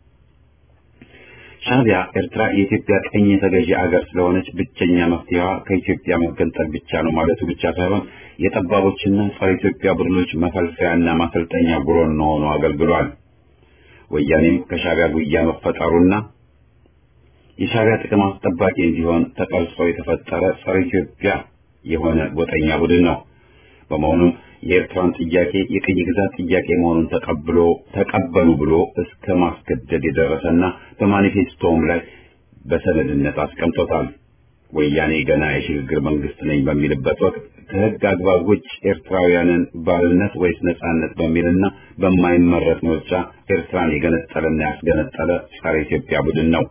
ሻዕቢያ ኤርትራ የኢትዮጵያ ቀኝ ተገዢ አገር ስለሆነች ብቸኛ መፍትሄዋ ከኢትዮጵያ መገንጠል ብቻ ነው ማለቱ ብቻ ሳይሆን የጠባቦችና ጸረ ኢትዮጵያ ቡድኖች መፈልፈያና ማሰልጠኛ ጉሮን ሆኖ አገልግሏል። ወያኔም ከሻዕቢያ ጉያ መፈጠሩና የሻዕቢያ ጥቅም አስጠባቂ እንዲሆን ተቀርጾ የተፈጠረ ጸረ ኢትዮጵያ የሆነ ጎጠኛ ቡድን ነው። በመሆኑም የኤርትራን ጥያቄ የቅኝ ግዛት ጥያቄ መሆኑን ተቀብሎ ተቀበሉ ብሎ እስከ ማስገደድ የደረሰና በማኒፌስቶውም ላይ በሰነድነት አስቀምጦታል። ወያኔ ገና የሽግግር መንግስት ነኝ በሚልበት ወቅት ከህግ አግባብ ውጭ ኤርትራውያንን ባርነት ወይስ ነጻነት በሚልና በማይመረጥ ምርጫ ኤርትራን የገነጠለና ያስገነጠለ ጸረ ኢትዮጵያ ቡድን ነው።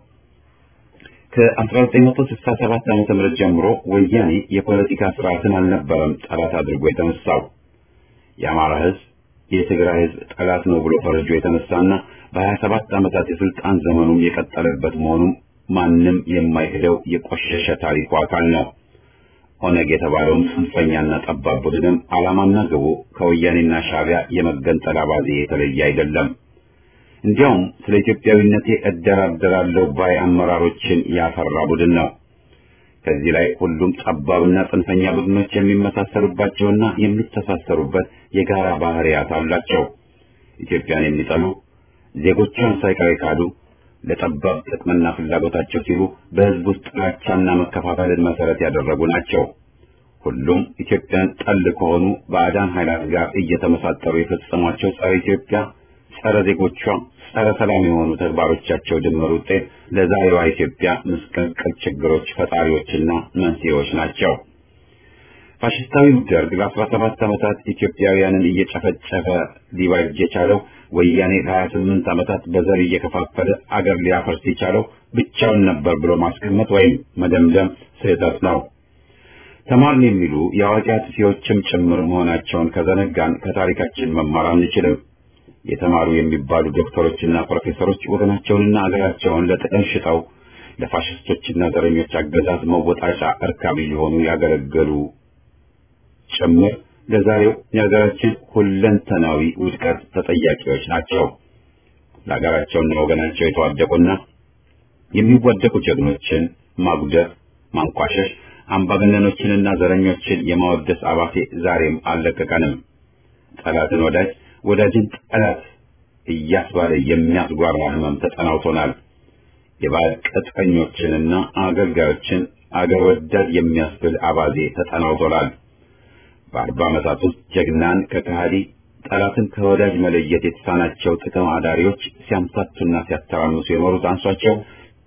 ከ1967 ዓመተ ምህረት ጀምሮ ወያኔ የፖለቲካ ስርዓትን አልነበረም ጠላት አድርጎ የተነሳው። የአማራ ህዝብ የትግራይ ህዝብ ጠላት ነው ብሎ ፈረጆ የተነሳና በ27 ዓመታት የስልጣን ዘመኑም የቀጠለበት መሆኑም ማንም የማይክደው የቆሸሸ ታሪኩ አካል ነው። ኦነግ የተባለውም ጽንፈኛና ጠባብ ቡድንም ዓላማና ግቡ ከወያኔና ሻዕቢያ የመገንጠል አባዜ የተለየ አይደለም። እንዲያውም ስለ ኢትዮጵያዊነቴ እደራደራለሁ ባይ አመራሮችን ያፈራ ቡድን ነው። ከዚህ ላይ ሁሉም ጠባብና ጽንፈኛ ቡድኖች የሚመሳሰሉባቸውና የሚተሳሰሩበት የጋራ ባህሪያት አላቸው። ኢትዮጵያን የሚጠሉ ዜጎቿን ሳይቀር የካዱ ለጠባብ ጥቅምና ፍላጎታቸው ሲሉ በህዝብ ውስጥ ጥላቻና መከፋፈልን መሰረት ያደረጉ ናቸው። ሁሉም ኢትዮጵያን ጠል ከሆኑ ባዕዳን ኃይላት ጋር እየተመሳጠሩ የፈጸሟቸው ጸረ ኢትዮጵያ፣ ጸረ ዜጎቿ፣ ጸረ ሰላም የሆኑ ተግባሮቻቸው ድምር ውጤት ለዛሬዋ ኢትዮጵያ ምስቅልቅል ችግሮች ፈጣሪዎችና መንስኤዎች ናቸው። ፋሽስታዊው ደርግ ለአስራ ሰባት ዓመታት ኢትዮጵያውያንን እየጨፈጨፈ ሊባጅ የቻለው ወያኔ ለሀያ ስምንት ዓመታት በዘር እየከፋፈለ አገር ሊያፈርስ የቻለው ብቻውን ነበር ብሎ ማስቀመጥ ወይም መደምደም ስህተት ነው። ተማርን የሚሉ የአዋቂ አጥፊዎችም ጭምር መሆናቸውን ከዘነጋን ከታሪካችን መማር አንችልም። የተማሩ የሚባሉ ዶክተሮችና ፕሮፌሰሮች ወገናቸውንና አገራቸውን ለጥቅም ሽጠው ለፋሽስቶችና ዘረኞች አገዛዝ መወጣጫ እርካቢ ሊሆኑ ያገለገሉ ጭምር ለዛሬው የሀገራችን ሁለንተናዊ ውድቀት ተጠያቂዎች ናቸው። ለሀገራቸውና ወገናቸው የተዋደቁና የሚዋደቁ ጀግኖችን ማጉደፍ፣ ማንቋሸሽ፣ አምባገነኖችንና ዘረኞችን የማወደስ አባቴ ዛሬም አልለቀቀንም። ጠላትን ወዳጅ ወዳጅን ጠላት እያስባለ የሚያስጓራ ህመም ተጠናውቶናል። የባዕድ ቅጥረኞችንና አገልጋዮችን አገር ወዳድ የሚያስብል አባዜ ተጠናውቶናል። በአርባ ዓመታት ውስጥ ጀግናን ከከሃዲ ጠላትን ከወዳጅ መለየት የተሳናቸው ጥቅም አዳሪዎች ሲያምታቱና ሲያተራምሱ የኖሩት አንሷቸው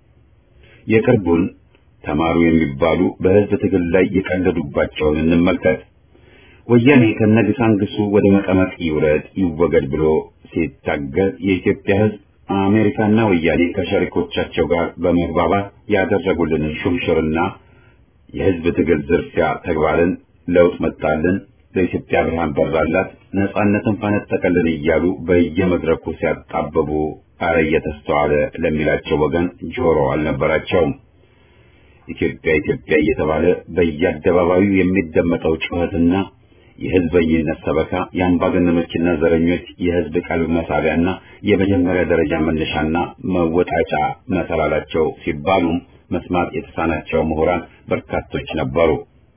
የቅርቡን ተማሩ የሚባሉ በህዝብ ትግል ላይ የቀለዱባቸውን እንመልከት። ወያኔ ከነግሳንግሱ ወደ መቀመቅ ይውረድ ይወገድ ብሎ ሲታገል የኢትዮጵያ ህዝብ አሜሪካና ወያኔ ከሸሪኮቻቸው ጋር በመግባባት ያደረጉልንን ሹምሽርና የህዝብ ትግል ዝርፊያ ተግባርን ለውጥ መጣልን፣ ለኢትዮጵያ ብርሃን በራላት፣ ነጻነትን ፈነጠቀልን እያሉ በየመድረኩ ሲያጣበቡ አረ እየተስተዋለ ለሚላቸው ወገን ጆሮ አልነበራቸውም። ኢትዮጵያ ኢትዮጵያ እየተባለ በየአደባባዩ የሚደመጠው ጩኸትና የህዝበኝነት ሰበካ የአምባገነኖችና ዘረኞች የህዝብ ቀልብ መሳቢያና የመጀመሪያ ደረጃ መነሻና መወጣጫ መሰላላቸው ሲባሉም መስማት የተሳናቸው ምሁራን በርካቶች ነበሩ።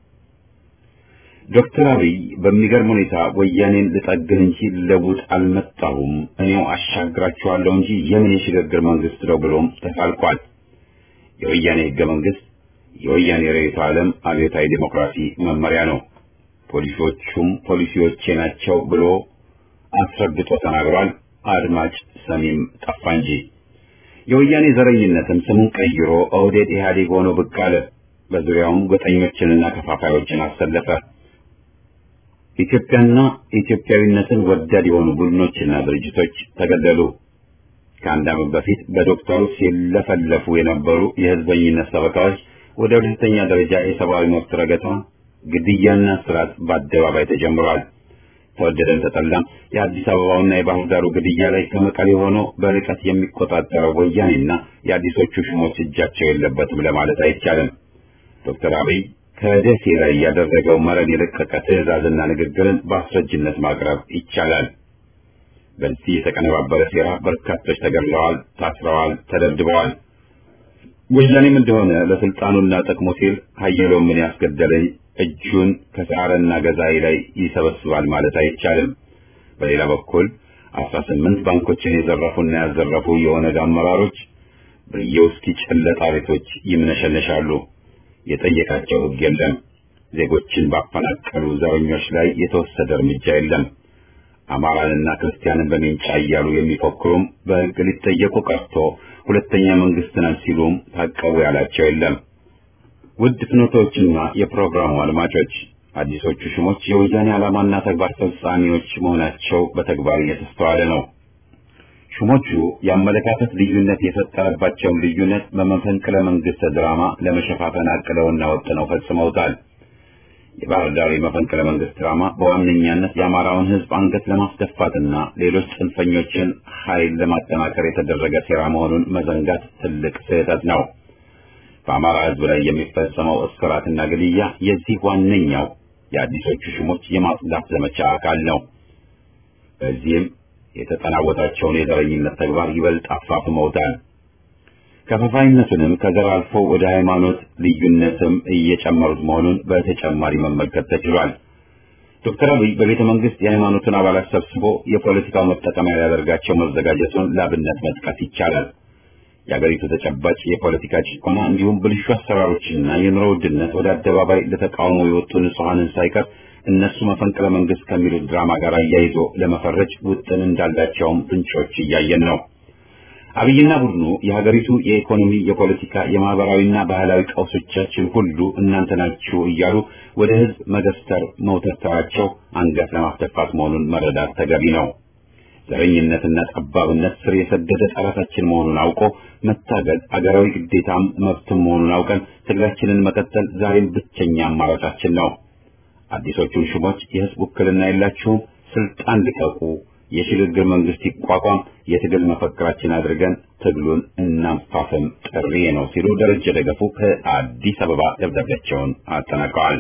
ዶክተር አብይ በሚገርም ሁኔታ ወያኔን ልጠግን እንጂ ልለውጥ አልመጣሁም፣ እኔው አሻግራችኋለሁ እንጂ የምን የሽግግር መንግስት ነው ብሎም ተሳልቋል። የወያኔ ህገ መንግስት የወያኔ ርዕዮተ ዓለም አብዮታዊ ዴሞክራሲ መመሪያ ነው። ፖሊሲዎቹም ፖሊሲዎቼ ናቸው ብሎ አስረግጦ ተናግሯል። አድማጭ ሰሚም ጠፋ እንጂ የወያኔ ዘረኝነትም ስሙን ቀይሮ ኦህዴድ ኢህአዴግ ሆኖ ብቅ አለ። በዙሪያውም ጎጠኞችንና ከፋፋዮችን አሰለፈ። ኢትዮጵያና ኢትዮጵያዊነትን ወዳድ የሆኑ ቡድኖችና ድርጅቶች ተገደሉ። ከአንድ ዓመት በፊት በዶክተሩ ሲለፈለፉ የነበሩ የህዝበኝነት ሰበካዎች ወደ ሁለተኛ ደረጃ የሰብአዊ መብት ረገጣ፣ ግድያና ስርዓት በአደባባይ ተጀምሯል። ተወደደም ተጠላም የአዲስ አበባውና የባህር ዳሩ ግድያ ላይ ከመቀሌ ሆኖ በርቀት የሚቆጣጠረው ወያኔና የአዲሶቹ ሹሞች እጃቸው የለበትም ለማለት አይቻልም። ዶክተር አብይ ከደሴ ላይ ያደረገው መረን የለቀቀ ትዕዛዝና ንግግርን በአስረጅነት ማቅረብ ይቻላል። በዚህ የተቀነባበረ ሴራ በርካቶች ተገድለዋል፣ ታስረዋል፣ ተደብድበዋል። ወያኔም እንደሆነ ለስልጣኑና ጥቅሙ ሲል ሀየለው ምን ያስገደለኝ እጁን ከሰዓረና ገዛይ ላይ ይሰበስባል ማለት አይቻልም። በሌላ በኩል አስራ ስምንት ባንኮችን የዘረፉና ያዘረፉ የኦነግ አመራሮች በየውስኪ ጨለጣ ቤቶች ይምነሸነሻሉ። የጠየቃቸው ሕግ የለም። ዜጎችን ባፈናቀሉ ዘረኞች ላይ የተወሰደ እርምጃ የለም። አማራንና ክርስቲያንን በሜንጫ እያሉ የሚፎክሩም በሕግ ሊጠየቁ ቀርቶ ሁለተኛ መንግስት ነን ሲሉም ታቀቡ ያላቸው የለም። ውድ ፍኖቶችና የፕሮግራሙ አድማጮች አዲሶቹ ሹሞች የወያኔ ዓላማና ተግባር ፈጻሚዎች መሆናቸው በተግባር እየተስተዋለ ነው። ሹሞቹ የአመለካከት ልዩነት የፈጠረባቸውን ልዩነት በመፈንቅለ መንግስት ድራማ ለመሸፋፈን አቅደውና ወጥነው ፈጽመውታል። የባህር ዳር የመፈንቅለ መንግስት ድራማ በዋነኛነት የአማራውን ሕዝብ አንገት ለማስደፋትና ሌሎች ጽንፈኞችን ኃይል ለማጠናከር የተደረገ ሴራ መሆኑን መዘንጋት ትልቅ ስህተት ነው። በአማራ ሕዝብ ላይ የሚፈጸመው እስራትና ግድያ የዚህ ዋነኛው የአዲሶቹ ሹሞች የማጽዳት ዘመቻ አካል ነው። በዚህም የተጠናወታቸውን የዘረኝነት ተግባር ይበልጥ አፋፍመውታል። ከፋፋይነቱንም ከዘር አልፎ ወደ ሃይማኖት ልዩነትም እየጨመሩት መሆኑን በተጨማሪ መመልከት ተችሏል። ዶክተር አብይ በቤተ መንግስት የሃይማኖቱን አባላት ሰብስቦ የፖለቲካው መጠቀሚያ ሊያደርጋቸው መዘጋጀቱን ላብነት መጥቀስ ይቻላል። የአገሪቱ ተጨባጭ የፖለቲካ ጭቆና እንዲሁም ብልሹ አሰራሮችና የኑሮ ውድነት ወደ አደባባይ ለተቃውሞ የወጡ ንጹሐንን ሳይቀር እነሱ መፈንቅለ መንግስት ከሚሉት ድራማ ጋር አያይዞ ለመፈረጅ ውጥን እንዳላቸውም ፍንጮች እያየን ነው። አብይና ቡድኑ የሀገሪቱ የኢኮኖሚ፣ የፖለቲካ፣ የማህበራዊና ባህላዊ ቀውሶቻችን ሁሉ እናንተ ናችሁ እያሉ ወደ ህዝብ መገፍተር መውተርተራቸው አንገት ለማስደፋት መሆኑን መረዳት ተገቢ ነው። ዘረኝነትና ጠባብነት ስር የሰደደ ጠላታችን መሆኑን አውቆ መታገል አገራዊ ግዴታም መብትም መሆኑን አውቀን ትግላችንን መቀጠል ዛሬም ብቸኛ አማራጫችን ነው። አዲሶቹን ሹሞች የህዝብ ውክልና የላችሁም፣ ስልጣን ልቀቁ፣ የሽግግር መንግስት ይቋቋም፣ የትግል መፈክራችን አድርገን ትግሉን እናንፋፍም ጥሪ ነው ሲሉ ደረጀ ደገፉ ከአዲስ አበባ ደብዳቤያቸውን አጠናቀዋል።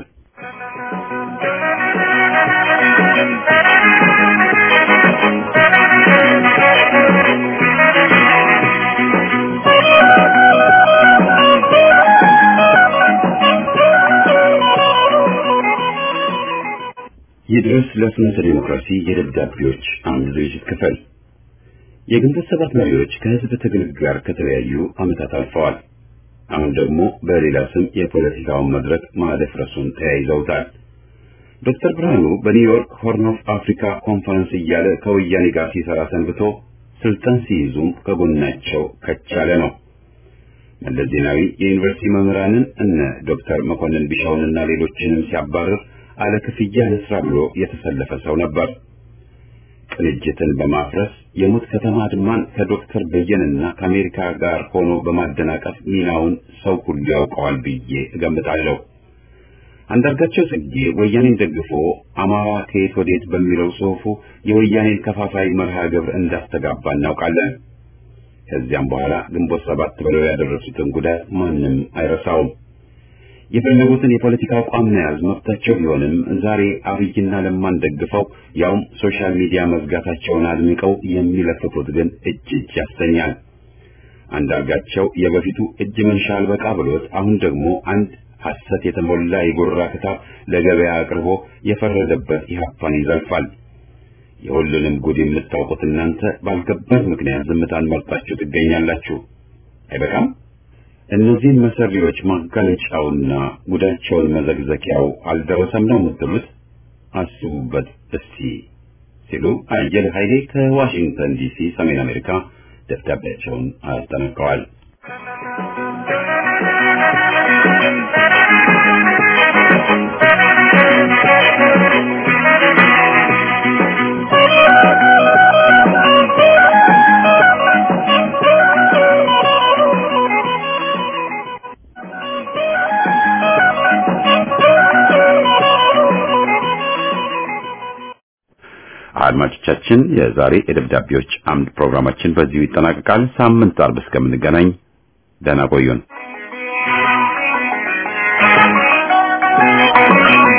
ይድረስ ለፍኖተ ዲሞክራሲ የደብዳቤዎች አምድ ዝግጅት ክፍል የግንቦት ሰባት መሪዎች ከህዝብ ትግል ጋር ከተለያዩ ዓመታት አልፈዋል። አሁን ደግሞ በሌላ ስም የፖለቲካውን መድረክ ማደፍረሱን ተያይዘውታል። ዶክተር ብርሃኑ በኒውዮርክ ሆርን ኦፍ አፍሪካ ኮንፈረንስ እያለ ከወያኔ ጋር ሲሰራ ሰንብቶ ስልጣን ሲይዙም ከጎናቸው ከቻለ ነው። መለስ ዜናዊ የዩኒቨርሲቲ መምህራንን እነ ዶክተር መኮንን ቢሻውንና ሌሎችንም ሲያባርር አለ ክፍያ ለስራ ብሎ የተሰለፈ ሰው ነበር። ቅንጅትን በማፍረስ የሙት ከተማ አድማን ከዶክተር በየንና ከአሜሪካ ጋር ሆኖ በማደናቀፍ ሚናውን ሰው ሁሉ ያውቀዋል ብዬ እገምታለሁ። አንዳርጋቸው ጽጌ ወያኔን ደግፎ አማራ ከየት ወዴት በሚለው ጽሑፉ የወያኔን ከፋፋይ መርሃ ግብር እንዳስተጋባ እናውቃለን። ከዚያም በኋላ ግንቦት ሰባት ብለው ያደረሱትን ጉዳት ማንም አይረሳውም። የፈለጉትን የፖለቲካ አቋም መያዝ መብታቸው ቢሆንም ዛሬ አብይና ለማን ደግፈው ያውም ሶሻል ሚዲያ መዝጋታቸውን አድምቀው የሚለፍፉት ግን እጅ እጅ ያሰኛል። አንዳርጋቸው የበፊቱ እጅ መንሻ አልበቃ ብሎት አሁን ደግሞ አንድ ሐሰት የተሞላ የጉራ ክታብ ለገበያ አቅርቦ የፈረደበት ኢህአፓን ይዘልፋል። የሁሉንም ጉድ የምታውቁት እናንተ ባልገባን ምክንያት ዝምታን መርጣችሁ ትገኛላችሁ። አይበቃም? እነዚህን መሰሪዎች ማጋለጫውና ጉዳቸውን መዘግዘቂያው አልደረሰም ነው የምትሉት? አስቡበት እስቲ ሲሉ አየለ ኃይሌ ከዋሽንግተን ዲሲ ሰሜን አሜሪካ ደብዳቤያቸውን አጠናቀዋል። አድማጮቻችን የዛሬ የደብዳቤዎች አምድ ፕሮግራማችን በዚሁ ይጠናቀቃል። ሳምንት አርብ እስከምንገናኝ ደህና ቆዩን።